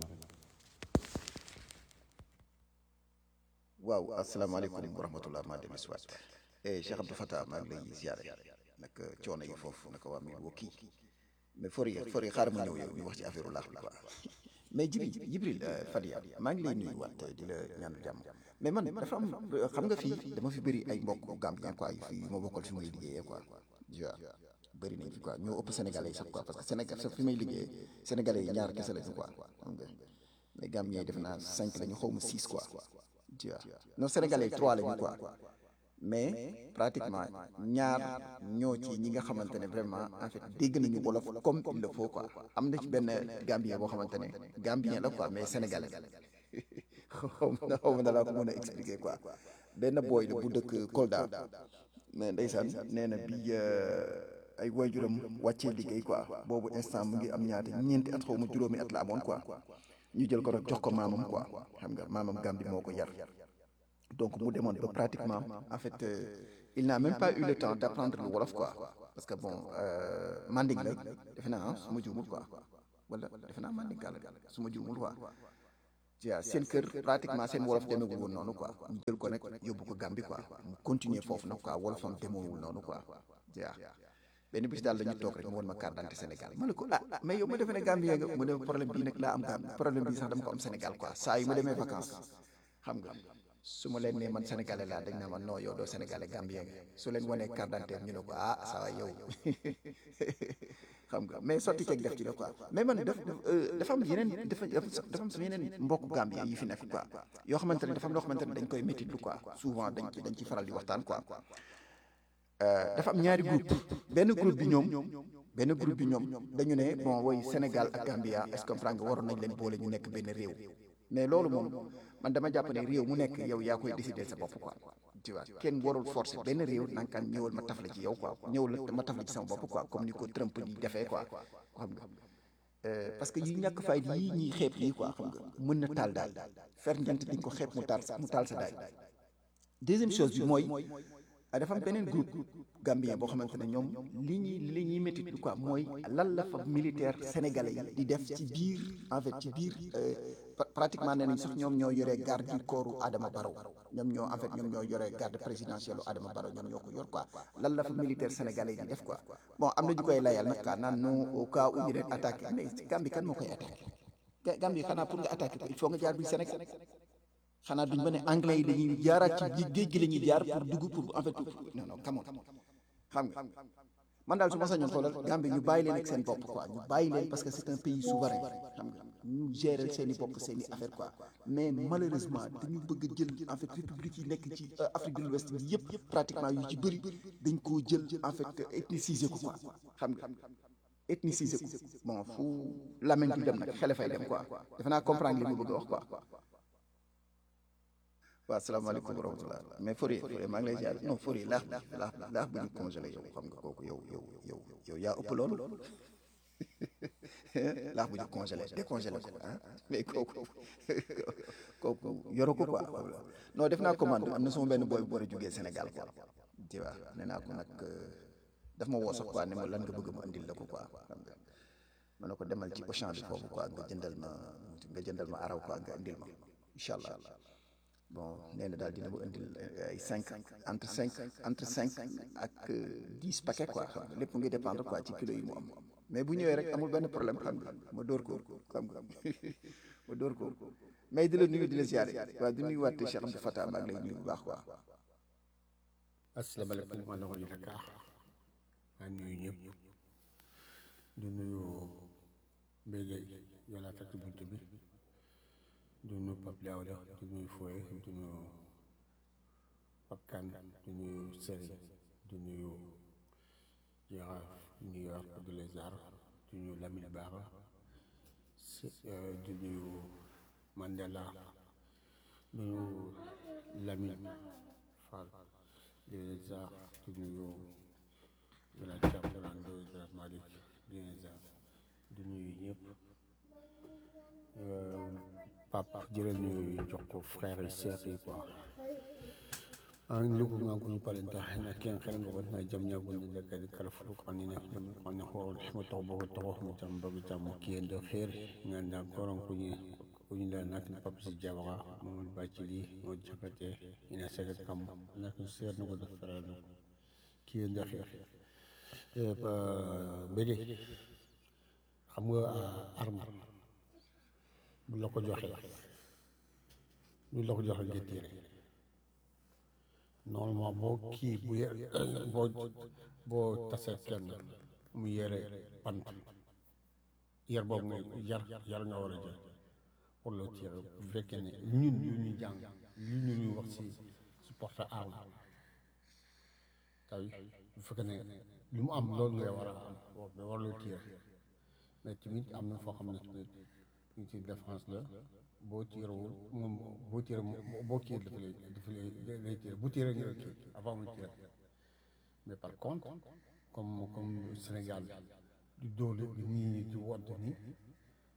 waaw asalaamaaleykum wa rahmatulah maa dellu si waat eh Cheikh Abdou Fatah maa ngi lay ziare nag coono yi foofu naka waa Milwaukee mais for yi for yi xaaral ma ñëw yow ñu wax ci affaire laax bi quoi mais Jibril Jibril Fadia maa ngi lay nuyu waat di la ñaan jàmm mais man dafa am xam nga fii dama fi bëri ay mbokk Gambien quoi fii yu ma bokkal fi may liggéeyee quoi tu vois bëri nañ fi quoi ñoo ëpp sénégalais yi sax quoi parce que Sénégal sax fi may liggéeyee sénégalais yi ñaar kese lañu quoi xam nga mais Gambien yi def naa cinq lañu xaw ma six quoi tu vois non sénégalais yi trois lañu quoi mais pratiquement ñaar ñoo ci ñi nga xamante ne vraiment en fait dégg nañu wolof comme il le faut quoi am na ci benn Gambien boo xamante ne Gambien la quoi mais sénégalais xaw ma xaw ma na laa ko mën a expliquer quoi benn booy la bu dëkk Kolda mais ndeysaan nee na bi ay waajuram wàccee liggéey quoi boobu instant mu ngi am ñaata ñeenti at xaw ma juróomi at la amoon quoi ñu jël ko rek jox ko maamam quoi xam nga maamam Gambie moo ko yar donc mu demoon ba pratiquement en fait euh, il n'a même pas eu le temps d'apprendre le wolof quoi parce que bon euh, manding la defe naa ah su ma juumul quoi wala defe naa manding la su ma juumul quoi waaw seen kër pratiquement seen wolof demeewul woon noonu quoi ñu jël ko nag yóbbu ko Gambie quoi mu continuer foofu nag quoi wolofam demeewul noonu quoi waaw benn bis daal dañu toog rek mu woon ma carte d'identité Sénégal ma ne ko ah mais yow ma defee ne Gambie nga mu ne problème bii nag laa am Gambie problème bii sax dama ko am Sénégal quoi saa yu ma demee vacances xam nga su ma leen nee man sénégalais laa dañ na ma non yow doo sénégalais Gambien nga su leen wanee carte d'identité ñu ne ko ah saa waay yow xam nga mais sotti ceeg def ci la quoi mais man daf dafa am yeneen dafa dafa am sama yeneen mbokk Gambien yi fi nekk quoi yoo xamante ne dafa am loo xamante ne dañ koy métti lu quoi souvent dañ ci dañ ci faral di waxtaan quoi dafa am ñaari groupe benn groupe bi ñoom benn groupe bi ñoom dañu ne bon woy Sénégal ak Gambia est-ce que comprendre nga waroon nañ leen boole ñu nekk benn réew mais loolu moom man dama jàpp ne réew mu nekk yow yaa koy décider sa bopp quoi tu vois kenn warul forcer benn réew nankaan ñëwal ma taf la ci yow quoi ñëwal ma taf la ci sama bopp quoi comme ni ko Trump di defee quoi xam nga parce que yi ñàkk fay yii ñuy xeeb yi quoi xam nga mën na taal daal fer njant di nga ko xeeb mu taal sa mu taal sa daay deuxième chose bi mooy dafa am beneen groupe gambien boo xamante ne ñoom li ñuy li ñuy métti quoi mooy lan la fa militaire sénégalais yi di def ci biir en fait ci biir pratiquement nee nañ sax ñoom ñoo yore garde du corps Adama Barrow ñoom ñoo en fait ñoom ñoo yore garde présidentielle Adama Barrow ñoom ñoo ko yor quoi lan la fa militaire sénégalais yi di def quoi bon am na ñu koy layal nag quoi naan non au cas où ñu leen attaqué mais Gambie kan moo koy attaqué Gambie xanaa pour nga attaqué ko il faut nga jaar biir Sénégal xanaa duñ ba ne anglais yi dañuy jaaraat ci géej gi la ñuy jaar pour dugg pour en fait non non come on xam nga man daal su ma sañoon xoolal Gambie ñu bàyyi leen ak seen bopp quoi ñu bàyyi leen parce que c'est un pays souverain xam nga ñu gérer seen i bopp seen i affaire quoi mais malheureusement dañu bëgg a jël en fait république yi nekk ci Afrique de l'Ouest bi yëpp pratiquement yu ci bëri dañ koo jël en fait ethniciser ko quoi xam nga ethniciser ko bon fu lamine bi dem nag xele fay dem quoi defe naa comprendre li mu bëgg a wax quoi waaw asalaamaaleykum wa rahmatulah mais Fodé Fodé maa ngi lay ziar non Fodé laax bi laax bi laax bi ñu congelé yow xam nga kooku yow yow yow yow yaa ëpp loolu laax bu ñu congelé décongelé ko ah mais kooku kooku yoroo ko quoi non def naa commande am na sama benn booy bu war a jógee Sénégal quoi tu vois nee naa ko nag daf ma woo sax quoi ne ma lan nga bëgg ma andil la ko quoi xam nga ma ne ko demal ci Auchan bi foofu quoi nga jëndal ma nga jëndal ma araw quoi nga andil ma incha allah. bon nee na daal dina ma indil ay cinq entre cinq entre cinq ak dix paquets quoi xam nga lépp mu ngi dépendre quoi ci kilo yi mu am mais bu ñëwee rek amul benn problème xam nga ma dóor ko xam nga ma dóor ko mais di la nuyu di la ziare waaw di nuyu waat Cheikh Abdou Fatah maa ngi lay nuyu bu baax quoi. asalaamaaleykum maa ngi leen di Dakar maa ngi nuyu ñëpp di nuyu Mbengue yow laa fekk bunt bi. di nuyu Pape Diawla di nuyu Foye di nuyu Pape Kane di nuyu Serigne di nuyu Jaraaf New York di les arts di nuyu Lamine Bara di nuyu Mandela di nuyu Lamine Fall di les arts di nuyu Grand Thiam Grand Ndoye Grand Malick di les arts di nuyu ñëpp papa jërël ñu jox ko frère yi sœur yi quoi an lugu nga ko palenta na ken xel nga wona jam nya gun de ka kala fu ko ni ne ko ne ho mo to bo to mo jam ba jam ki en de xer nga nda koron ku ni ku ni la nak ni papa si jabara mo ba ci li mo jakate ina segat kam nak sœur no ko def frère no ki en de xer e ba bege xam nga arme bu la ko joxee bu la ko joxee nga tiire normalement boo kii bu ye boo boo tasee kenn mu yere pant yar boobu nga yar yar nga war a jël pour le tiire bu fekkee ne ñun ñu ñu jàng li ñu ñuy wax si si porte arme tay bu fekkee ne lu mu am loolu ngay war a am mais war loo tiire mais tamit am na foo xam ne tamit ñu ci défense la boo tiirewul moom boo tiire boo kii dafa lay dafa lay lay tiire bu tiire nga kii avant mu tiire mais par contre comme comme Sénégal di doole di nii ñi di wodd ni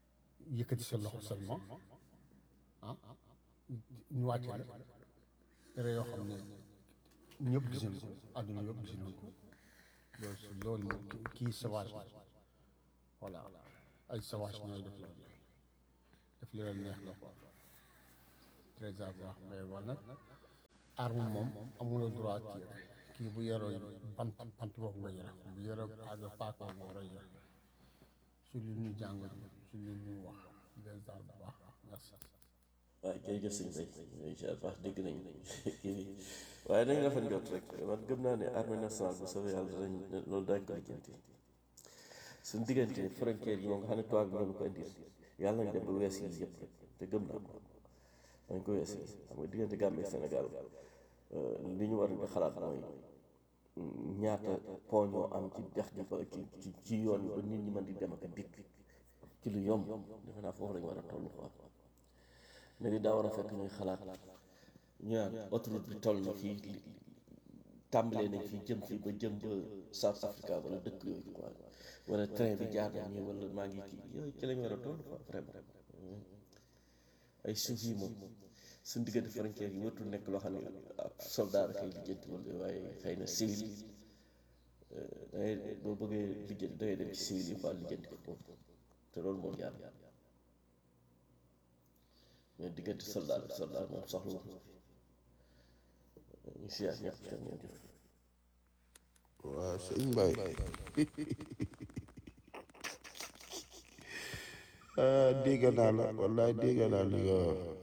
yëkkati sa loxo seulement ah ñu wàcce la erreur yoo xam ne ñëpp gis nañ ko àdduna yëpp gis nañ ko loolu si loolu moom kii sauvage la voilà ay sauvage ñooy def loolu def li leen neex la quoi très bien mais wala nag arme moom amuloo droit tirer kii bu yoroo bant bant boobu nga yore bu yoroo aaga paaka nga war a yore su lu ñu jàng su lu ñu wax des daal bu baax merci waaw jërëjëf sëñ Bay incha allah dégg nañ kii bi waaye nañ rafet njot rek man gëm naa ne armée nationale bu soobee yàlla danañ loolu daañ ko lijjanti suñ diggante frontière yi moom nga xam ne tubaab bi ko indil yàlla nañ dem ba wees yi yëpp rek te gëm naa ko dañ ko wees yi xam nga diggante Gambie ak Sénégal li ñu war a xalaat mooy ñaata pont ñoo am ci dex gi ba ci ci ci yoon yi ba nit ñi mën di dem ak a dikk ci lu yomb defe naa foofu lañu war a toll quoi ne di daa war a fekk ñuy xalaat ñu naan autoroute bi toll na fii tàmbalee nañ fii jëm fii ba jëm ba South Africa wala dëkk yooyu quoi wala train bi jaar na nii wala maa ngi kii yooyu ci lañ war a toll quoi vraiment ay suuf yi moom suñ diggante frontière yi wartul nekk loo xam ne ab soldat rek ay lijjanti wala waaye xëy na civil yi da ngay boo bëggee lijjanti da ngay dem ci civil yi quoi lijjanti ko moom te loolu moom jaar mais diggante soldat ak soldat moom soxla wax na fi ñu siyaar ñëpp te ngeen jëf waaw sëñ Mbaye ah dégg naa la wallaay dégg naa li nga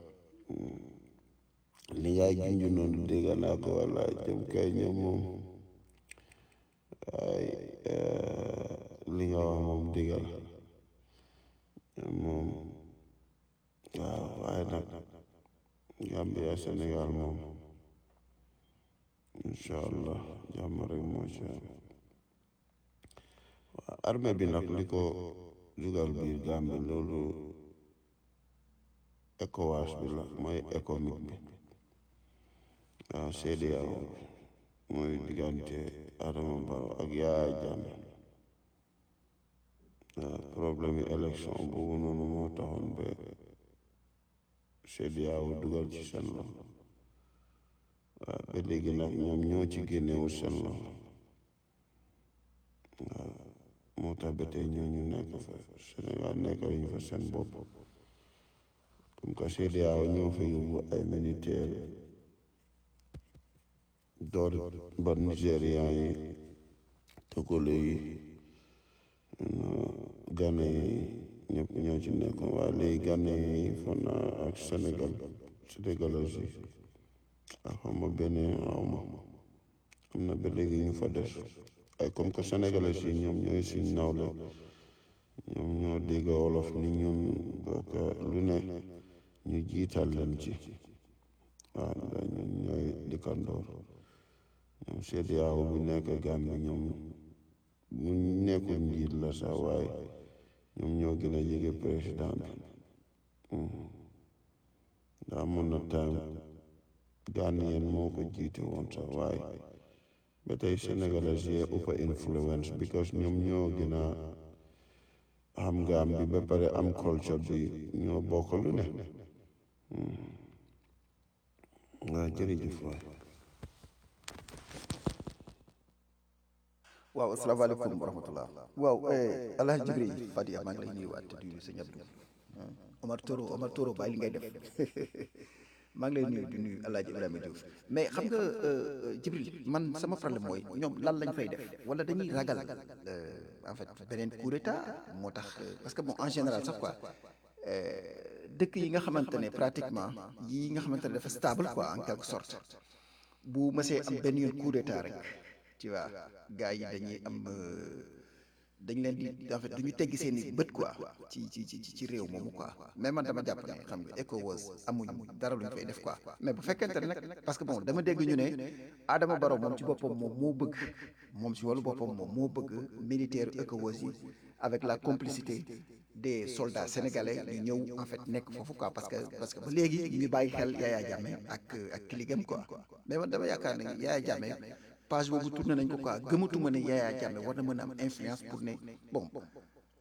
li ngay junj noonu dégg naa ko wallaay jëm kay ñoom moom ay li nga wax moom dégg la moom waaw waaye nag Gambia Sénégal moom incha allah jàmm rek moo ci am waaw armée bi nag li ko dugal biir Gambie loolu ECOWAS bi la mooy économique bi waaw CEDEAO mooy diggante Adama Barrow ak Yaya Jammeh waaw problème yi élection boobu noonu moo taxoon ba CEDEAO dugal ci seen loxo waaw ba léegi nag ñoom ñoo ci génnewul seen loxo waaw moo tax ba tey ñoo ñu nekk fa Sénégal nekk ñu fa seen bopp comme que CEDEAO ñoo fa yóbbu ay militaire door ba Nigérian yi Togolais yi Gane yi ñëpp ñoo ci nekkoon waaye léegi Gane yi fan naa ak Sénégal Sénégalais yi ak xam nga benn xaw ma am na ba léegi ñu fa des ay comme que sénégalais yi ñoom ñooy suñ nawle ñoom ñoo dégg wolof ni ñun donc lu ne ñu jiital leen ci waaw ndax ñun ñooy dëkkandoor ñoom CEDEAO bu nekk Gambie ñoom mu nekkul njiit la sax waaye ñoom ñoo gën a jege président bi ndax amoon na time Ghanaian moo ko jiite woon sax waaye ba tey sénégalais yi ëpp influence because ñoom ñoo gën a xam Gambie ba pare am culture bi ñoo bokk lu ne waaw jërëjëf waay waaw asalaamaaleykum wa rahmatullah waaw alhaji jibril fadia maa ngi lay nuyuwaat te nuyu sëñ Abdou Omar Toro Omar Toro bàyyi li ngay def maa ngi lay nuyu di nuyu alhaji Ibrahima Diouf mais xam nga jibril man sama problème mooy ñoom lan lañ fay def wala dañuy ragal en fait beneen coup d'état moo tax parce que bon en général sax quoi dëkk yi nga xamante ne pratiquement yi nga xamante ne dafa stable quoi en quelque sorte bu mësee am benn yoon coup d'état rek tu vois gars yi dañuy am dañ leen di en fait du ñu teggi seen i bët quoi ci ci ci ci réew moomu quoi mais man dama jàpp ne xam nga ECOWAS amuñ dara lu ñu fay def quoi mais bu fekkente ne nag parce que bon dama dégg ñu ne Adama Barrow moom ci boppam moom moo bëgg moom ci wàllu boppam moom moo bëgg militaire ECOWAS yi avec la complicité des soldats sénégalais ñu ñëw en fait nekk foofu quoi parce que parce que ba léegi ñu bàyyi xel Yaya Jammeh ak ak kiligam quoi mais man dama yaakaar ne Yaya Jammeh page boobu tourné nañ ko quoi gëmatuma ne Yaya Jammeh war na mën a am influence pour ne bon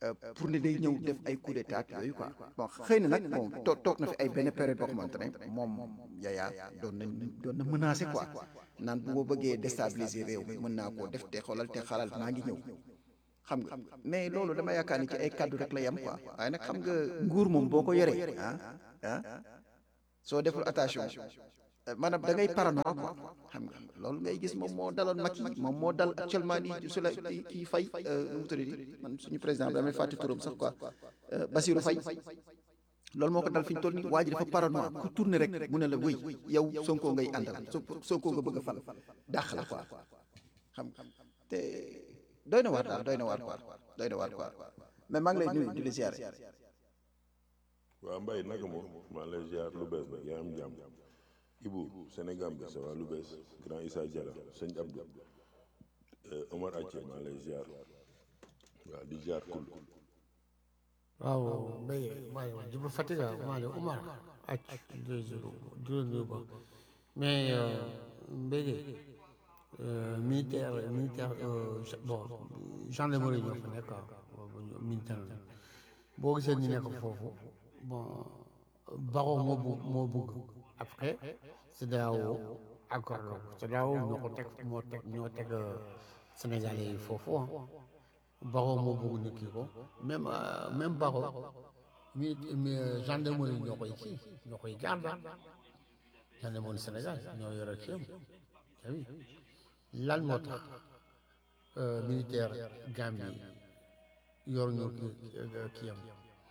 euh, pour ne day ñëw def ay coup d'état yooyu quoi bon xëy na nag bon toog toog na fi ay benn période boo xamante ne moom Yaya doon na doon na menacé quoi naan bu ma bëggee déstabiliser réew mi mën naa koo def te xoolal te xalal maa ngi ñëw xam nga mais loolu dama yaakaar ni ci ay kaddu rek la yem quoi waaye nag xam nga nguur moom boo ko yoree ah ah soo deful attention euh, maanaam da ngay parano quoi xam nga loolu ngay gis moom moo daloon Macky moom moo dal actuellement nii su la kii kii Faye nu mu tudd man suñu président bi damay fàtte turam sax quoi euh, Bassirou Faye loolu moo ko dal fi ñu toll nii waa ji dafa parano ku tourné rek mu ne la wéy yow Sonko ngay àndal Sonko nga bëgg a fal dàq la quoi xam nga te doy na waar daal doy na waar quoi doy na waar quoi mais maa ngi lay nuyu di la ziare. waaw Mbaye naka moom maa lay ziar lu bees nag yaa am jàmm Ibu Sénégal bi ça va lu bees grand Issa Diallo sëñ Abdou euh, Omar Athie maa lay ziar waaw di ziar kul waaw Mbaye maa ngi Djibril Fatiga maa ngi Umar ak deux jours deux jours ba mais Mbaye militaire militaire bon gendarmerie ñoo fa nekk quoi militaire la boo gisee ñu nekk foofu bon Baro moo bu moo bëgg après CEDEAO accord la CEDEAO ñoo ko teg moo teg ñoo teg Sénégalais yi foofu ah Baro moo bëgg ñu kii ko même même Baro mi mi gendarmerie ñoo koy kii ñoo koy garde gendarmerie Sénégal ñoo yore kii am lan moo tax militaire Gambie yor ñu kii kii am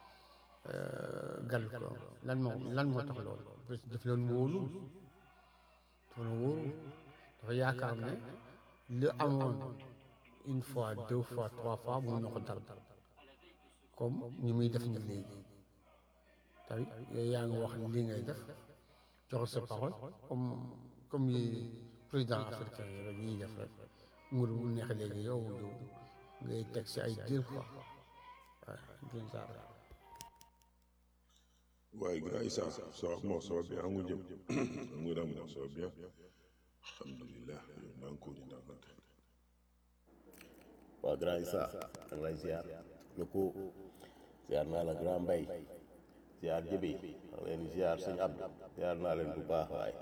gal ko lan moo lan moo tax loolu parce que daf leen wóolu dafa leen wóolu dafa yaakaar ne li amoon une fois deux fois trois fois mu ñu ko dal comme ñi muy def ni léegi tamit yow yaa ngi wax li ngay def joxe sa parole comme comme yi président africain yi rek ñuy def rek nguur bu neex léegi yow yow ngay teg si ay diir quoi waaw waaye grand Issa ça va bon ça va bien xam nga jëm xam nga ram ça va bien alhamdulilah yow daa ngi ko di ndànkante waaw grand Issa da nga lay ziar lu ko ziar naa la grand Mbay ziar jëbi da nga leen di ziar sëñ Abdou ziar naa leen bu baax waay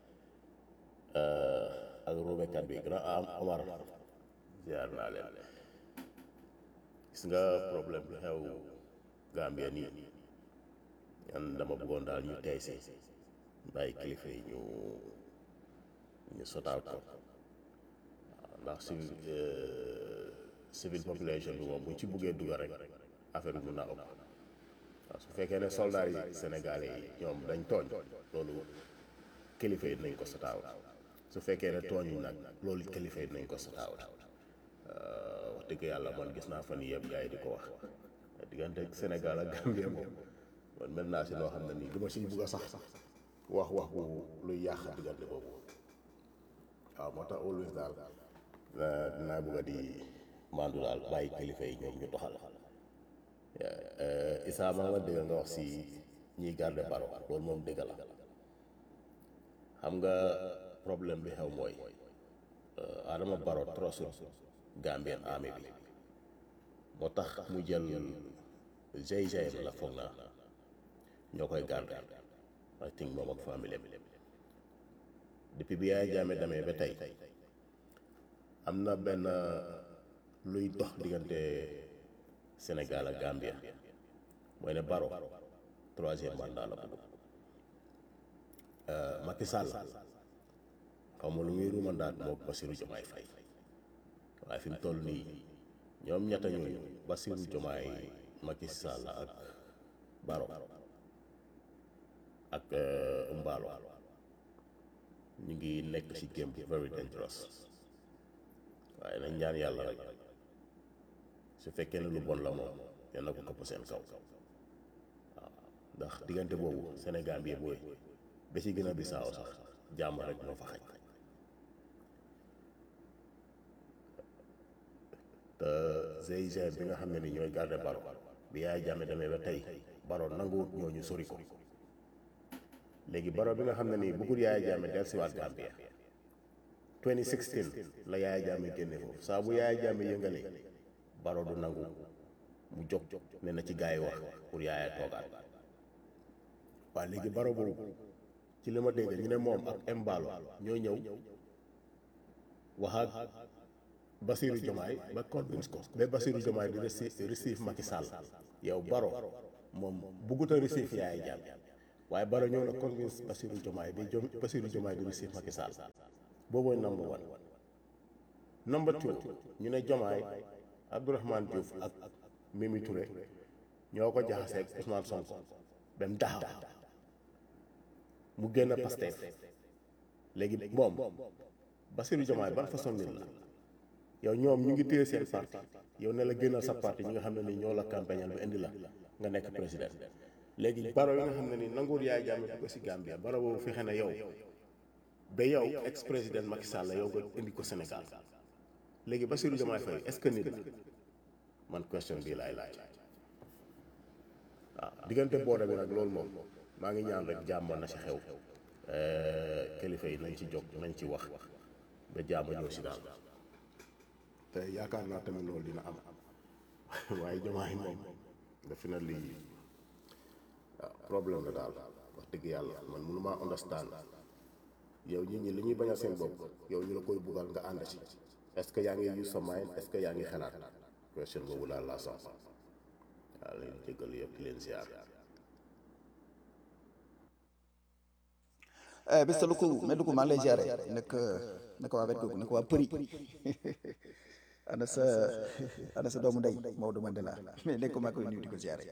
ak rubekat bi grand am Omar ziar naa leen gis nga problème bi xew Gambia nii yan dama bëggoon daal ñu tey si bàyyi kilifa yi ñu ñu sotaal ko waaw ndax civil civil population bi moom bu ñu ci buggee dugal rek affaire bi mun naa ëpp waaw su fekkee ne soldats yi sénégalais yi ñoom dañ tooñ loolu kilifa yi nañ ko sotaaw su fekkee ne tooñuñ nag loolu kilifa yi nañ ko sotaaw wax dëgg yàlla man gis naa fan yëpp gars yi di ko wax diggante Sénégal ak Gambie moom man mel naa si loo xam ne nii du ma siy bugg a sax wax wax bu luy yàq diggante boobu waaw moo tax always daal dinaa bugg a di mandu daal bàyyi kilifa yi ñoom ñu doxal Issa maa nga dégg nga wax si ñiy garde baro loolu moom dëgg la xam nga problème bi xew mooy Adama Baro trosul Gambian army bi moo tax mu jël GIGN la foog naa ñoo koy garde I think moom ak famille bi depuis bi Yaya Jammeh demee ba tey am na benn luy dox diggante Sénégal ak Gambia mooy ne Baro troisième mandat la bëgg Macky Sall xaw ma lu muy ruumandaat moo Bassirou Diomaye Faye waaye fi mu toll nii ñoom ñetta ñooñu Bassirou Diomaye Macky Sall ak Baro ak Mballo ñu ngi nekk ci game bi very dangerous waaye nañ ñaan yàlla rek su fekkee ne lu bon la moom yal na ko këpp seen kaw waaw ndax diggante boobu Sénégal bi yëpp ba ci gën a bisaaw sax jàmm rek moo fa xaj te GIGN bi nga xam ne ni ñooy garde Baro bi Yaya Jammeh demee ba tey Baro nanguwut ñooñu sori ko léegi Baro bi nga xam ne nii bëggul Yaya Jammeh dellusiwaat Gambia 2016 la Yaya Jammeh génne foofu saa bu Yaya Jammeh yëngalee Baro du nangu mu jóg ne na ci gars yi wax pour yaaya toogaat waaw léegi baro boobu ci li ma dégg ñu ne moom ak Embalo ñoo ñëw wax ak Bassirou Diomaye ba convince ko ba Bassirou Diomaye di reci- receive Macky Sall yow baro moom buggut a receive yaaya jàmm waaye baro ñëw na convince Bassirou Diomaye ba Jom Bassirou Diomaye di receive Macky Sall boobooy number one number two ñu ne Diomaye Abdourahmane Diouf ak Mimi Touré ñoo ko jaxaseeg Ousmane Sonko ba mu taxaw mu génn Pastef léegi moom Bassirou Diomaye ban façon nit la yow ñoom ñu ngi téye seen parti yow ne la génnal sa parti ñi nga xam ne ni ñoo la campagnal ba indi la nga nekk président léegi baro yi nga xam ne ni nanguwul yaay jàmme ko si Gambia baro boobu fexe na yow ba yow ex président Macky Sall la yow nga indi ko Sénégal léegi Bassirou Diomaye Faye est-ce que nit la man question bii laay laaj waaw diggante booda bi nag loolu moom maa ngi ñaan rek jàmm na si xew kilifa yi nañ ci jóg nañ ci wax ba jàmm ñëw si daal te yaakaar naa tamit loolu dina am waaye Diomaye moom defe na lii waaw problème la daal wax dëgg yàlla man mënu maa understand yow nit ñi li ñuy bañal seen bopp yow ñu la koy buggal nga ànd ci est-ce que yaa ngi use sa mind est-ce que yaa ngi xalaat question boobu daal laa sax waaw leen jégal yëpp leen ziar Mr Luku mais Luku maa ngi lay ziare nag naka waa wet googu naka waa përi ana sa ana sa doomu ndey Maodo Mandela mais nekk maa koy nuyu di ko ziare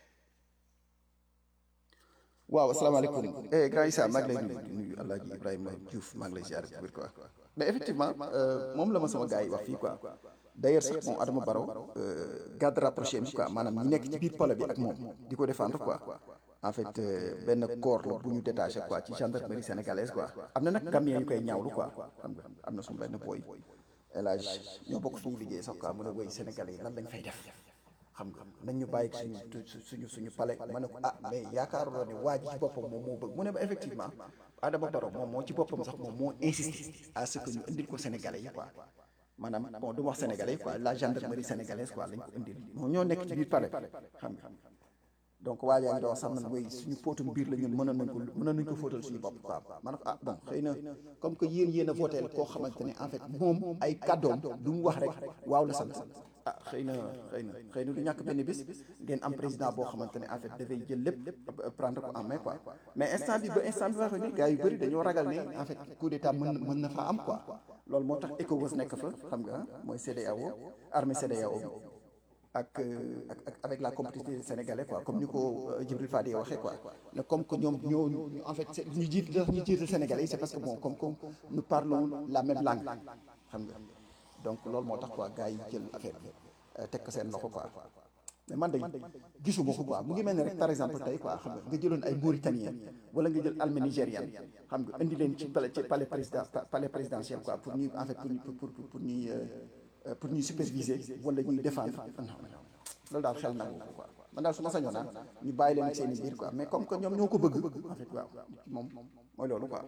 waaw asalaamaaleykum eh grand Issa maa ngi lay nuyu di nuyu El Hadj Ibrahima Diouf maa ngi lay ziare bu wér quoi mais effectivement moom la ma sama gars yi wax fii quoi d'ailleurs sax moom Adama Barrow garde rapproché bi quoi maanaam ñi nekk ci biir pale bi ak moom di ko défendre quoi en fait benn corps la bu ñu détaché quoi ci gendarmerie sénégalaise quoi am na nag Gambien yu koy ñaawlu quoi xam nga am na suñu benn boy El Hadj ñoo bokk suñu liggéey sax quoi mu ne woy sénégalais yi lan lañ fay def xam nga nañ ñu bàyyi suñu suñu suñu palais ma ne ko ah mais yaakaaruloo ne waa ji ci boppam moom moo bëgg mu ne ma effectivement Adama Barrow moom moo ci boppam sax moom moo insisté à ce que ñu indil ko sénégalais yi quoi maanaam bon du ma wax sénégalais quoi la gendarmerie sénégalaise quoi lañ ko indil moom ñoo nekk ci biir palais xam nga donc waa yaa ngi doon sax man mooy suñu póotum biir la ñun mënoon nañ ko mënoon nañ ko fóotal suñu bopp quoi ma ne ko ah bon xëy na comme que yéen yéen a voté koo xamante ne en fait moom ay kàddoom du mu wax rek waaw la sant ah xëy na xëy na xëy na du ñàkk benn bis ngeen am président boo xamante ne en fait dafay jël lépp prendre ko en main quoi mais instant bi ba instant bi wax ni gars yu bëri dañoo ragal ne en fait coup d'état mën mën na faa am quoi loolu moo tax ECOWAS nekk fa xam nga mooy CEDEAO armée CEDEAO ak ak ak avec la complicité sénégalais quoi comme ni ko Djibril Fadi waxee quoi ne comme que ñoom ñoo ñu en fait ñu jiit ñu jiital sénégalais yi c'est parce que bon comme comme nous parlons la même langue xam nga donc loolu moo tax quoi gars yi jël affaire bi teg ko seen loxo quoi mais man de gisuma ko quoi mu ngi mel ne rek par exemple tey quoi xam nga nga jëloon ay Mauritaniens wala nga jël armée nigériane xam nga indi leen ci palais ci palais président palais présidentiel quoi pour ñuy en fait pour ñu pour pour pour ñuy pour ñuy superviser wala ñuy défendre loolu daal xel nangu ko quoi man daal su ma sañoon ñu bàyyi leen ak seen i biir quoi mais comme que ñoom ñoo ko bëgg en fait waaw moom mooy loolu quoi.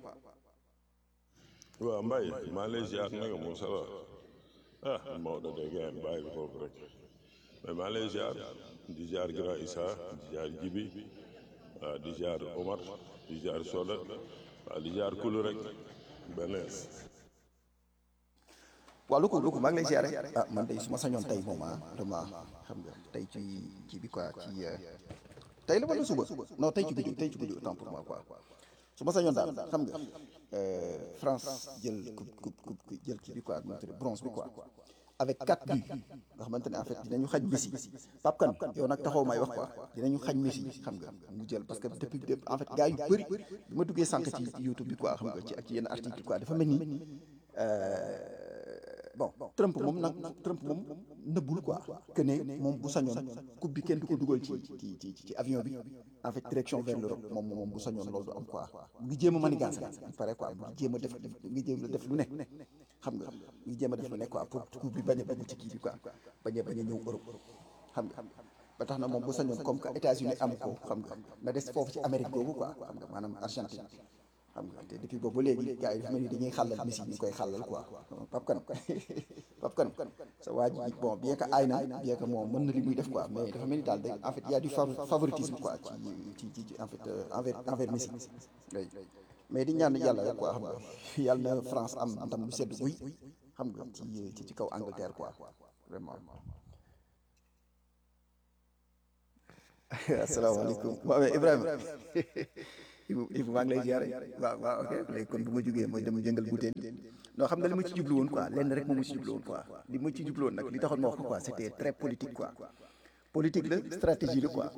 waaw Mbaye maa lay ziar naka moom ça va ah Maodo de ngeen bàyyi foofu rek mais maa lay ziar di ziar Grand Issa di ziar Jibi waaw di ziar Omar di ziar Soda waaw di ziar Kulu rek benees waaw lu ko lu ko maa ngi lay ziare ah man de su ma sañoon tey moom ah vraiment xam nga tey ci ci bi quoi ci tey la wala suba non tey ci guddi tey ci guddi autant pour moi quoi su ma sañoon daal xam nga France jël coupe coupe coupe jël kii bi quoi nu mu tudd bronze bi quoi avec quatre buts nga xamante ne en fait dinañu xañ Messi Pape Kane yow nag taxaw may wax quoi dinañu xañ Messi xam nga mu jël parce que depuis en fait gars yu bëri bi ma duggee sànq ci YouTube bi quoi xam nga ci ak ci yenn article quoi dafa mel ni bon Trump moom nag Trump moom nëbbul quoi que ne moom bu sañoon coupe bi kenn du ko dugal ci ci ci ci avion bi en fait direction vers l'Europe moom moom bu sañoon loolu du am quoi mu ngi jéem a manigance il paraît quoi mu ngi jéem a def mu ngi jéem a def lu ne xam nga mu ngi jéem a def lu ne quoi pour coupe bi bañ a dugg ci kii bi quoi bañ a bañ a ñëw Europe xam nga ba tax na moom bu sañoon comme que États-Unis am ko xam nga na des foofu ci Amérique googu quoi xam nga maanaam Argentine xam nga te depuis boobu ba léegi gars yi dafa mel ni dañuy xàllal Messi ñu koy xàllal quoi Pape Kane Pape Kane sa waa ji bon bien que aay na bien que moom mën na li muy def quoi mais dafa mel ni daal day en fait y a du fa- favoritisme quoi ci ci ci en fait euh, envers envers Messi oui mais di ñaan yàlla rek quoi xam nga yàlla na France am ndam lu sedd guy xam nga ci ci ci kaw Angleterre quoi vraiment. asalaamaaleykum waaw mais Ibrahima Ibu Ibu maa ngi lay ziare waaw waaw ok léegi kon bu ma jógee mooy dem jëngal butéel non xam nga li ma ci jublu woon quoi lenn rek moom ma ci jublu woon quoi li ma ci jublu woon nag li taxoon ma wax ko quoi c'était très politique quoi politique la stratégie la quoi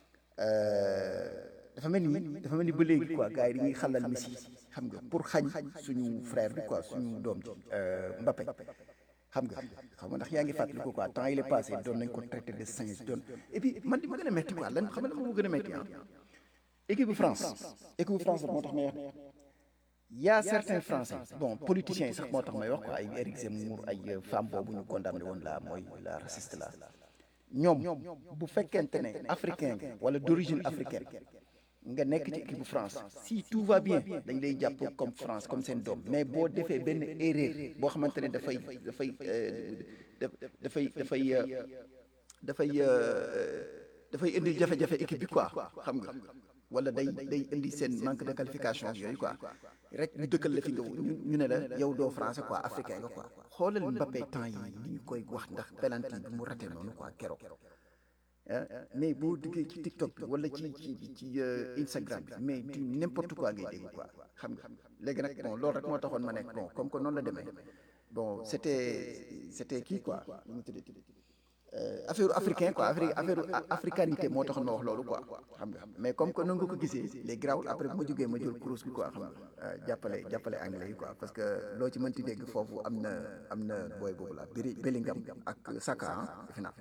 dafa mel ni dafa mel ni ba léegi quoi gars yi dañuy xalal Messi xam nga pour xañ suñu frère bi quoi suñu doom ji Mbappé xam nga xam nga ndax yaa ngi fàttali ko quoi temps il est passé doon nañ ko traité de singe doon et puis man li ma gën a métti quoi lan xam nga lan moo gën a métti ah équipe bu France équipe bu France moo tax may wax y a certains français bon politiciens yi sax moo tax may wax quoi ay Éric Zemmour ay femme boobu ñu condamné woon la mooy la raciste la ñoom bu fekkente ne africain nga wala d'origine africaine nga nekk ci équipe bu France si tout va bien dañ lay jàpp comme France comme seen doom mais boo defee benn erreur boo xamante ne dafay dafay dafay dafay dafay dafay indi jafe-jafe équipe bi quoi xam nga wala day day indi seen manque de qualification yooyu quoi rek ñu dëkkal la fi nga ñu ne la yow doo français quoi africain nga quoi xoolal Mbappé temps yi li ñu koy wax ndax penalty bi mu raté noonu quoi keroog mais boo duggee ci TikTok bi wala ci ci ci Instagram bi mais du n'importe quoi ngay dégg quoi xam nga léegi nag bon loolu rek moo taxoon ma nekk bon comme que noonu la demee bon c'était c'était kii quoi nu mu tuddati affaire africain quoi affaire affaire africanité moo taxoon ma wax loolu quoi xam nga mais comme que noonu nga ko gisee les grawul après bu ma jógee ma jël kurus bi quoi xam nga jàppale jàppale anglais yi quoi parce que loo ci mënti dégg foofu am na am na booy boobu la Beri Bellingham ak Saka ah defe naa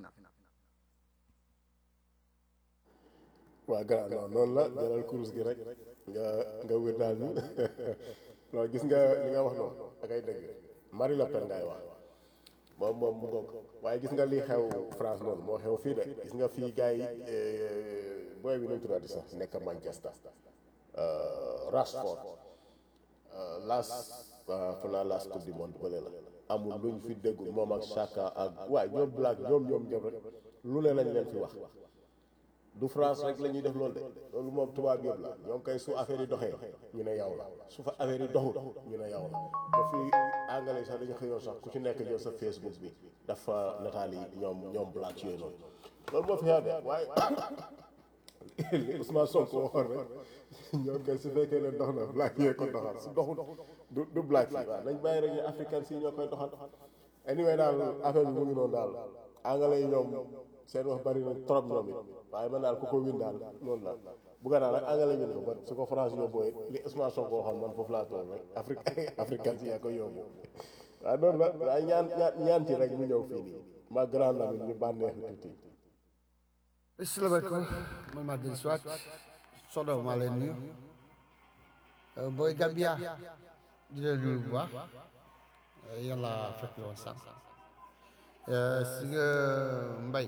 waa grand non noonu la jëlal kurus gi rek nga nga wér daal ni non gis nga li nga wax noonu ak ay dëgg Marie Le Pen ngay wax moom moom mu ngoog waaye gis nga li xew France noonu moo xew fii de gis nga fii gars yi booy bi nañ tuddati sax nekk Manchester Rashford las fu naa las coupe du monde bële la amul luñ fi déggul moom ak Chaka ak waaye ñoom black ñoom ñoom ñoom rek lu ne lañ leen fi wax du France rek la ñuy def loolu de loolu moom tubaab yëpp la ñoom kay su affaire yi doxee ñu ne yow la su fa affaire yi doxul ñu ne yow la ba fii anglais sax dañu xëyoon sax ku ci nekk jël sa Facebook bi dafa nataal yi ñoom ñoom black yooyu noonu loolu moo fi xew de waaye li Ousmane Sonko waxoon rek ñoom kay su fekkee ne dox na black yee ko doxal su doxul du du black yi waaw nañ bàyyi rek ñu africain si ñoo koy doxal anyway daal affaire bi mu ngi noonu daal anglais yi ñoom seen wax bari na trop ñoom it waaye man daal ku ko win daal noonu la bu nga daal rek anglais win ko ba su ko France yóbboo it li Ousmane Sonko waxoon man foofu laa tool rek Afrique africain si yaa ko yóbbu waaye noonu la waaye ñaan ñaan ñaan ci rek ñu ñëw fii nii ma grand Lamine ñu bànneexu tuuti asalaamaaleykum man maa dellu si waat Sodo maa leen nuyu booy Gambia di leen nuyu bu baax yàlla fekk la woon sànq si nga mbay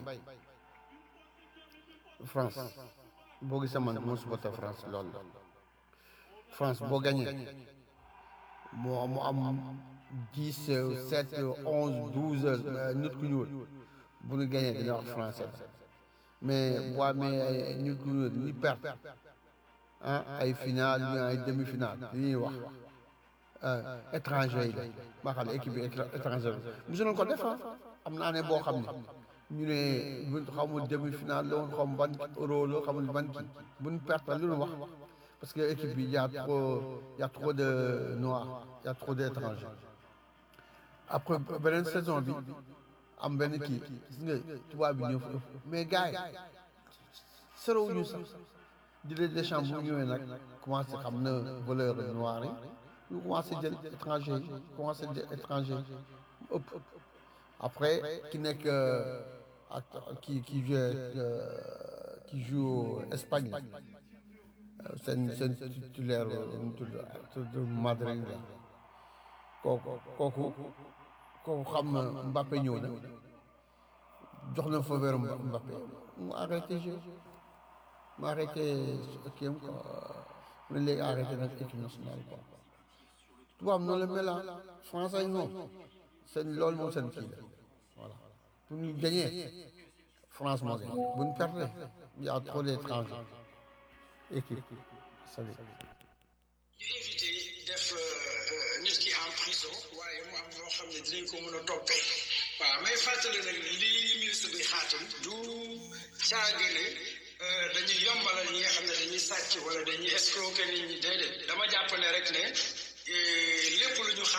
France boo gisee man moo supporté France loolu la France boo gagné moo mu am dix sept onze douze nit ku ñuul bu ñu gagné dina wax français mais boo amee nit ku ñuul ñi perte ah ay final ñu ay demi final li ñuy wax étranger yi la maa xam ne équipe bi étranger bi mosu nañ ko def am na année boo xam ne ñu ne bu xaw ma demi final la woon xaw ma ban euro la xaw ma ban kii bu ñu perte lu ñu wax parce que équipe bi y a trop y a trop de noirs y a trop d'étrangers après beneen saison bi am benn kii gis nga tubaab bi ñëw mais gars yi soriwuñu sax di leen Deschamps bu ñëwee nag commencé xam na valeur noire yi ñu commencé jël étranger yi commencé jël étranger yi ëpp après ki nekk ak ki ki joue qui joue Espagne seen seen titulaire ñu tudd tudd Madrid la kooku kooku kooku xam na Mbappé ñëw na jox na fa wér Mbappé mu arrêté jeu mu arrêté kii am quoi mu ne léegi arrêté nag équipe nationale quoi tubaab noonu la mel ah français yi moom seen loolu moom seen kii la voilà bu ñu gañee France moo gañ bu ñu perte y a trop d'étrangers équipe salut ñu éviter def nit ki en prison waaye mu am loo xam ne dinañ ko mën a toppee waaw may fàttali nag lii ministre bi xaatim du caagale dañuy yombalal ñi nga xam ne dañuy sàcc wala dañuy escroquer nit ñi déedéet dama jàpp ne rek ne lépp lu ñu